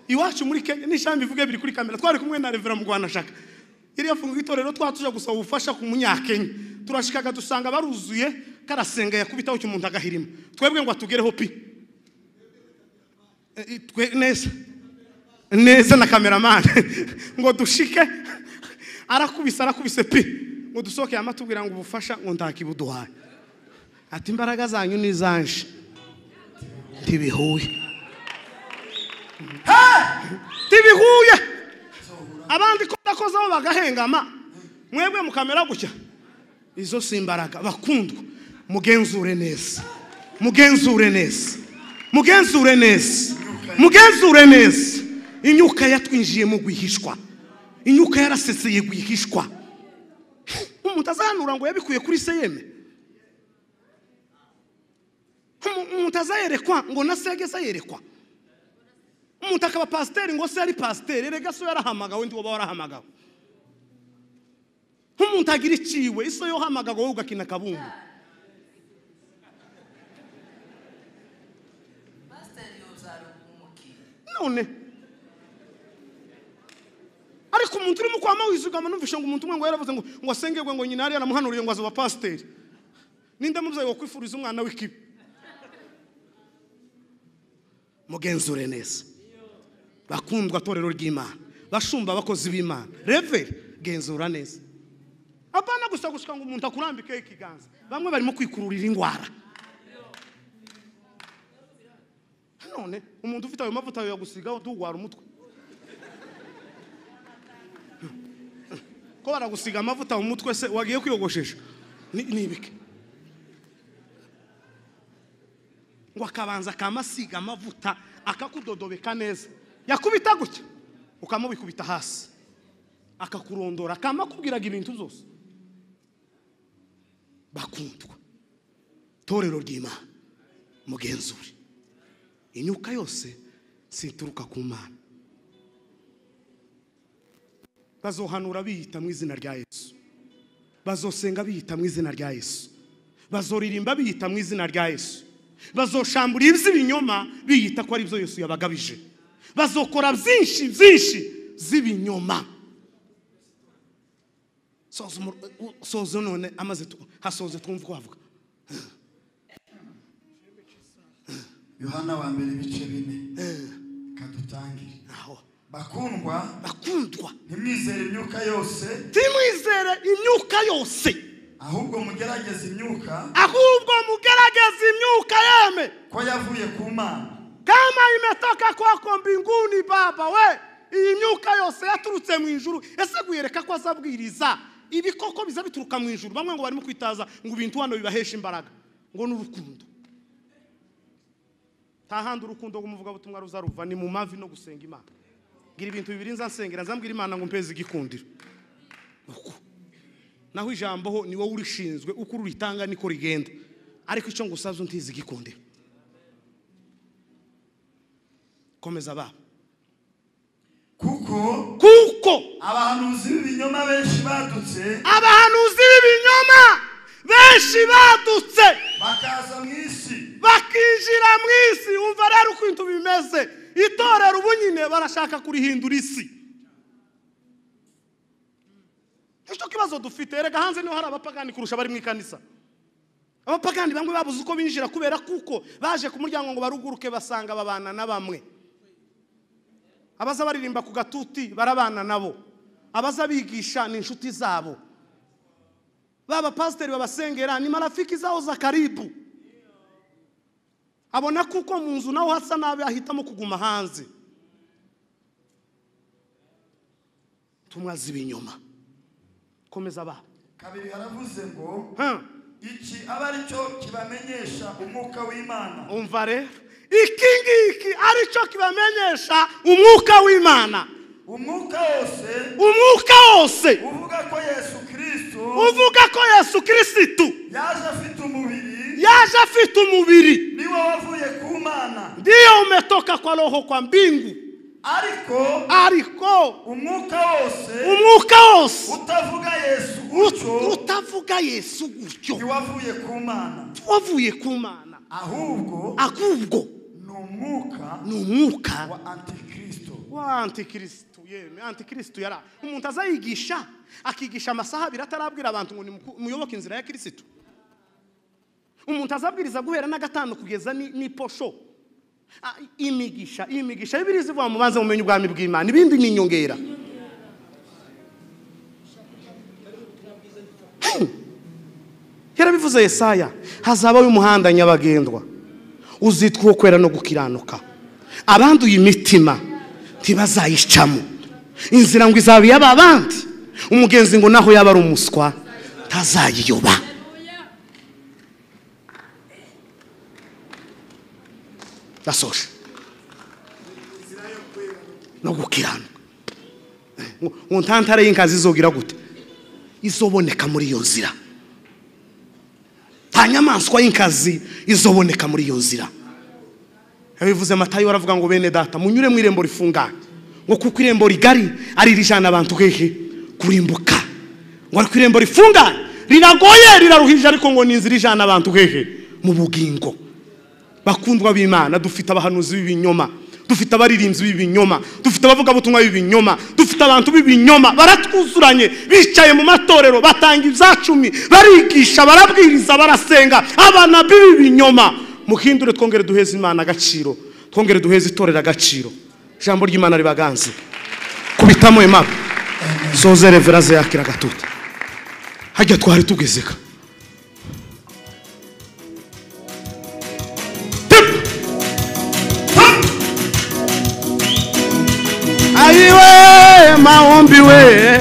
iwacu muri kenya n'ijambo ivuga biri kuri kamera twari kumwe na revera mugwanashaka iriya funga itorero twatuja gusaba ubufasha ku munyakenya turashikaga dusanga baruzuye karasenga yakubitaho cy'umuntu agahirima twebwe ngo atugereho pi E, e, twe neza neza na kameramani ngo dushike arakubise arakubise pi ngo dusohoke yama atubwira ngo ubufasha ngo ntakibuduhaye ati imbaraga zanyu ni izanje ntibihuye ntibihuye abandi ko bakozeho bagahengama mwebwe mukamera gutya izo si imbaraga bakundwa mugenzure neza mugenzure neza mugenzure neza mugenzure neza inyuka yatwinjiyemo rwihishwa inyuka yaraseseye rwihishwa umuntu umuntu azahanura ngo yabikuye kuri se yeme Umu- umuntu azayerekwa ngo na se ageze yerekwa umuntu akaba pasiteri ngo se ari pasiteri erega so yarahamagawe ndi wowe warahamagawe nk'umuntu agira iciwe iso yohamagawe wowe ugakina akabumbu Pasiteri yuzara umukiriya. none ariko umuntu urimo kwama wizugama numvishe ngo umuntu umwe ngo yaravuze ngo ngo asengerwe ngo nyina yari yaramuhanuriye ngo azoba pasiteri ninde mubyeyi wakwifuriza umwana w'ikibi mugenzure neza bakundwa torero ry'imana bashumba abakozi b'imana reveri genzura neza abana gusa gushika ngo umuntu akurambikeho ikiganza bamwe barimo kwikururira indwara none umuntu ufite ayo mavuta yagusigaho tugwara umutwe ko baragusiga amavuta mu mutwe se wagiye kwiyogoshesha Ni- ni ibiki ngo akabanza akamasiga amavuta akakudodobeka neza yakubita gutya ukamubikubita hasi akakurondora akama akubwiraga ibintu zose bakundwa torero ry'imana mugenzure inyuka yose sinturuka ku mana bazohanura biyita mu izina rya yesu bazosenga biyita mu izina rya yesu bazoririmba biyita mu izina rya yesu bazoshambura iby'ibinyoma biyita ko ari byo yesu yabagabije bazokora byinshi byinshi z'ibinyoma soza umur- u- soza none amaze tu- hasoze twumva uko havuga yohana wa mbere ibice bine kadutangire naho bakundwa bakundwa ntimwizere imyuka yose ntimwizere imyuka yose ahubwo mugerageze imyuka ahubwo mugerageze imyuka yeme ko yavuye ku mana kama imetoka kwako mbinguni baba we iyi myuka yose yaturutse mu ijuru ese guyereka ko azabwiriza ibikoko biza bituruka mu ijuru bamwe ngo barimo kwitaza ngo ibintu hano bibahesha imbaraga ngo ni urukundo nta handi urukundo rw'umuvugabutumwa ruza ruva ni mu mavi no gusenga imana ngira ibintu bibiri nzasengera nzambwira imana ngo mpeze igikundiro uko naho ijambo ho ni wowe urishinzwe uko ururitanga niko rigenda ariko icyo ngusaza untize igikundiro komeza baba kuko kuko abahanuzi b'ibinyoma benshi badutse abahanuzi b'ibinyoma benshi badutse bakaza mu isi bakinjira mu isi umva rero uko ibintu bimeze itorero ubu nyine barashaka kurihindura isi nicyo kibazo dufite erega hanze niho hari abapagani kurusha abari mu ikanisa abapagani bamwe babuze uko binjira kubera kuko baje ku muryango ngo baruguruke basanga babana na bamwe abaza baririmba ku gatuti barabana nabo abaza bigisha ni inshuti zabo baba pasiteri babasengera ni marafiki zabo za karibu abona kuko mu nzu naho hasa nabi ahitamo kuguma hanze tumwaza ibinyoma komeza ba kabiri haravuze ngo Ha, iki aba ari cyo kibamenyesha umwuka w'imana umva rero iki ngiki aricyo kibamenyesha umwuka w'imana umwuka wose umwuka wose uvuga ko yesu kirisito uvuga ko yesu kirisitu yaje afite umubiri yaje afite umubiri niwo wavuye ku mana ndiyo umetoka kwa roho kwa mbingu ariko ariko umwuka wose umwuka wose utavuga yesu utyo ut- utavuga yesu gutyo ntiwavuye ku mana wavuye ku mana ahubwo ahubwo ni umwuka ni umwuka wa antikristo wa antikirisitu yemwe antikirisitu yara umuntu azayigisha akigisha amasaha abiri atarabwira abantu ngo nimuku- muyoboke inzira ya kirisitu umuntu azabwiriza guhera n'agatanu kugeza ni- n'iposho Ah, imigisha imigisha bibiri zivuga mu banze mumenye ubwami bw'imana ibindi ni inyongera Hmm. yarabivuze yesaya hazabaho umuhanda nyabagendwa uzitwa uwo kwera no gukiranuka abanduye imitima ntibazayicamo inzira ngo izaba iy'aba bandi umugenzi ngo naho yaba ari umuswa ntazayiyoba ndasoje no gukiranuka Eh, ngo ngo ntantare y'inkazi izogira gute izoboneka muri iyo nzira nta nyamaswa y'inkazi izoboneka muri iyo nzira yabivuze matayo baravuga ngo bene data munyure mu irembo rifunganye ngo kuko irembo rigari ari irijana abantu hehe kurimbuka ngo ariko irembo rifunganye riragoye riraruhije ariko ngo ni inzira ijana abantu hehe mu bugingo bakundwa b'imana dufite abahanuzi b'ibinyoma dufite abaririmbyi b'ibinyoma dufite abavugabutumwa b'ibinyoma dufite abantu b'ibinyoma baratwuzuranye bicaye mu matorero batanga ibyacumi barigisha barabwiriza barasenga abana b'ibinyoma muhindure twongere duheze imana agaciro twongere duheze itorero agaciro ijambo ry'imana ribaganze kubitamo impapuro zoze revera yakira agatutu hajya twari tugezeka Aiwe maombi we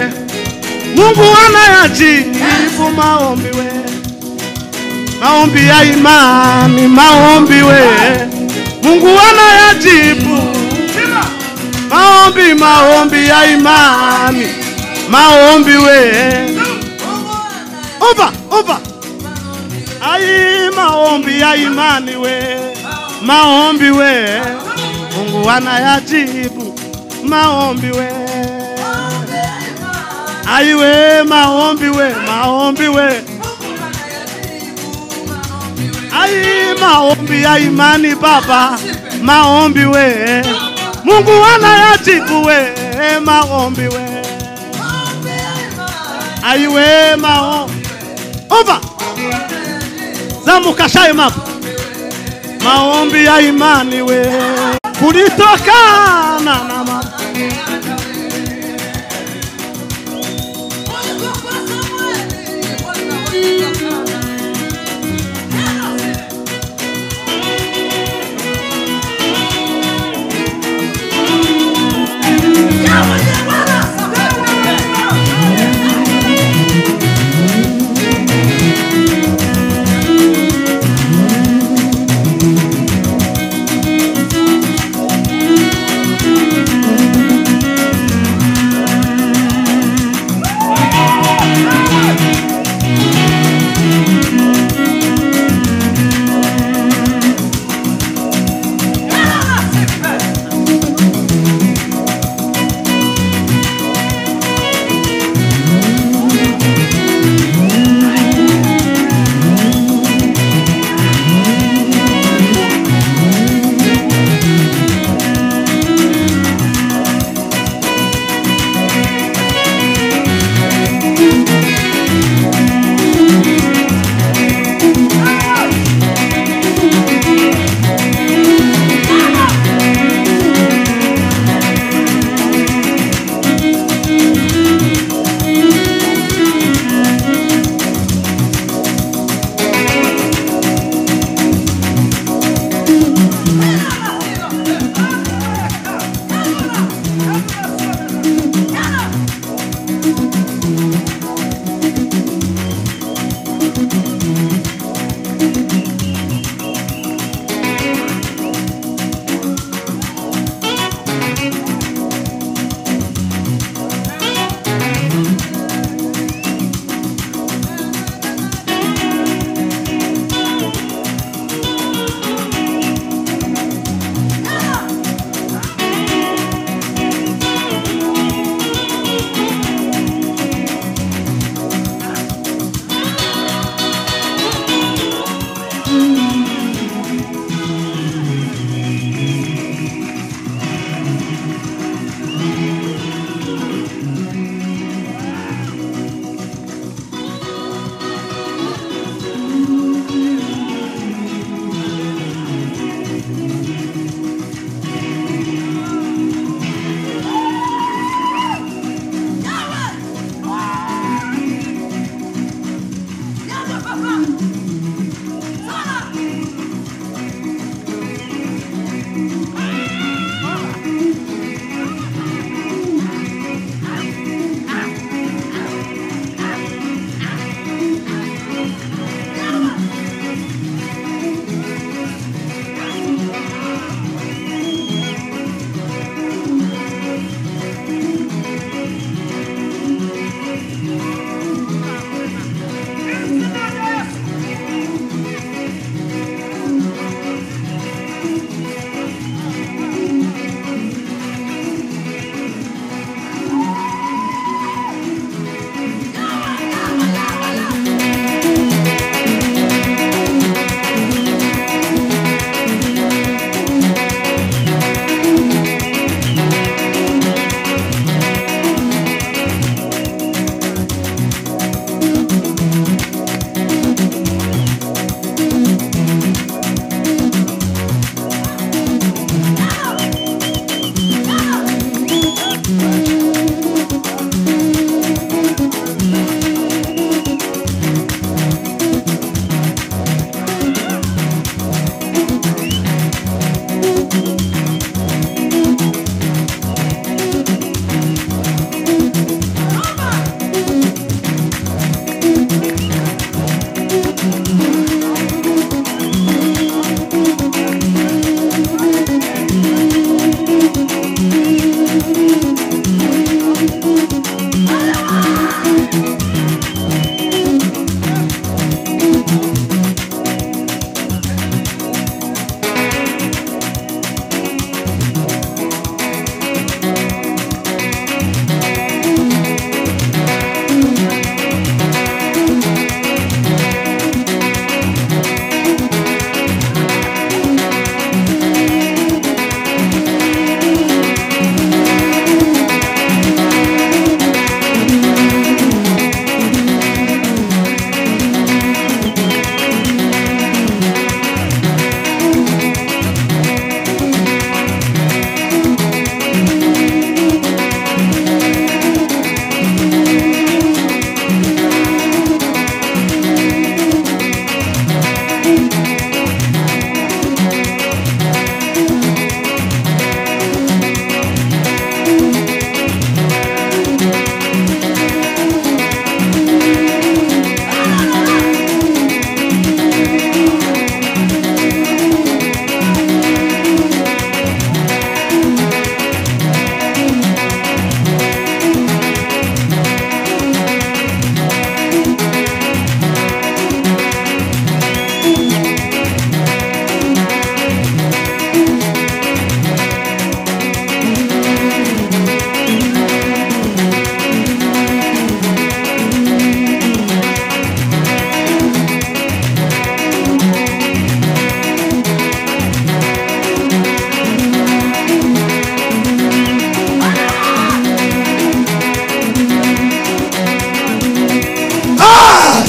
Mungu anayajibu maombi we maombi ya imani maombi we Mungu anayajibu maombi maombi ya imani maombi we Omba omba Ai maombi ya imani we maombi we Mungu anayajibu maombi we aiwe maombi we maombi we ai maombi ya imani baba maombi we mungu anayajibu we maombi we aiwe maombi ova zamuka shaye mapa maombi ya imani we kulitokana na ma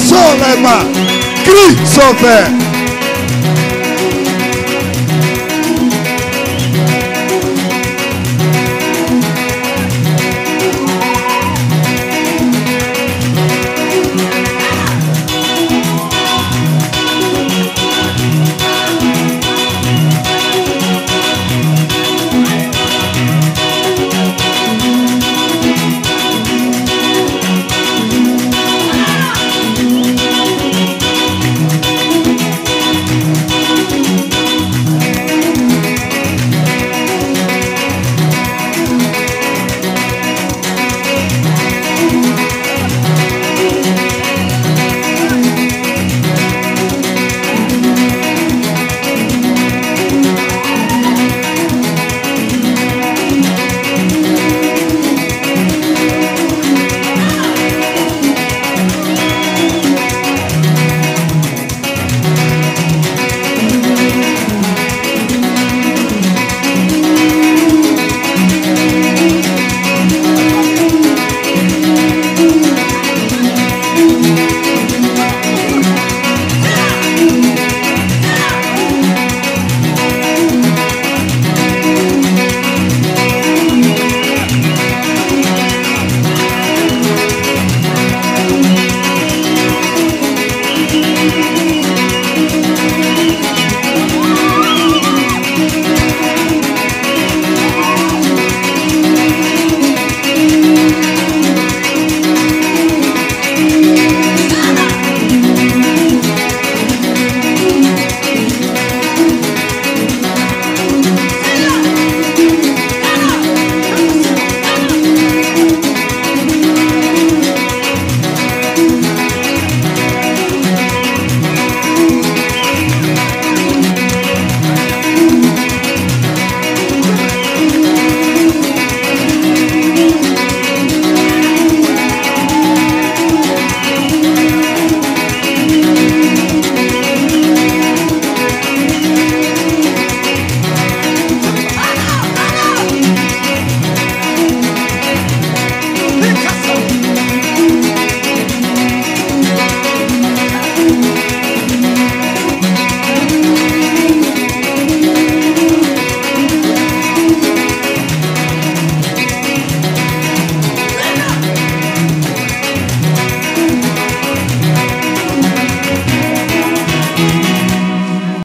sauvez-moi. Crie, sauveur.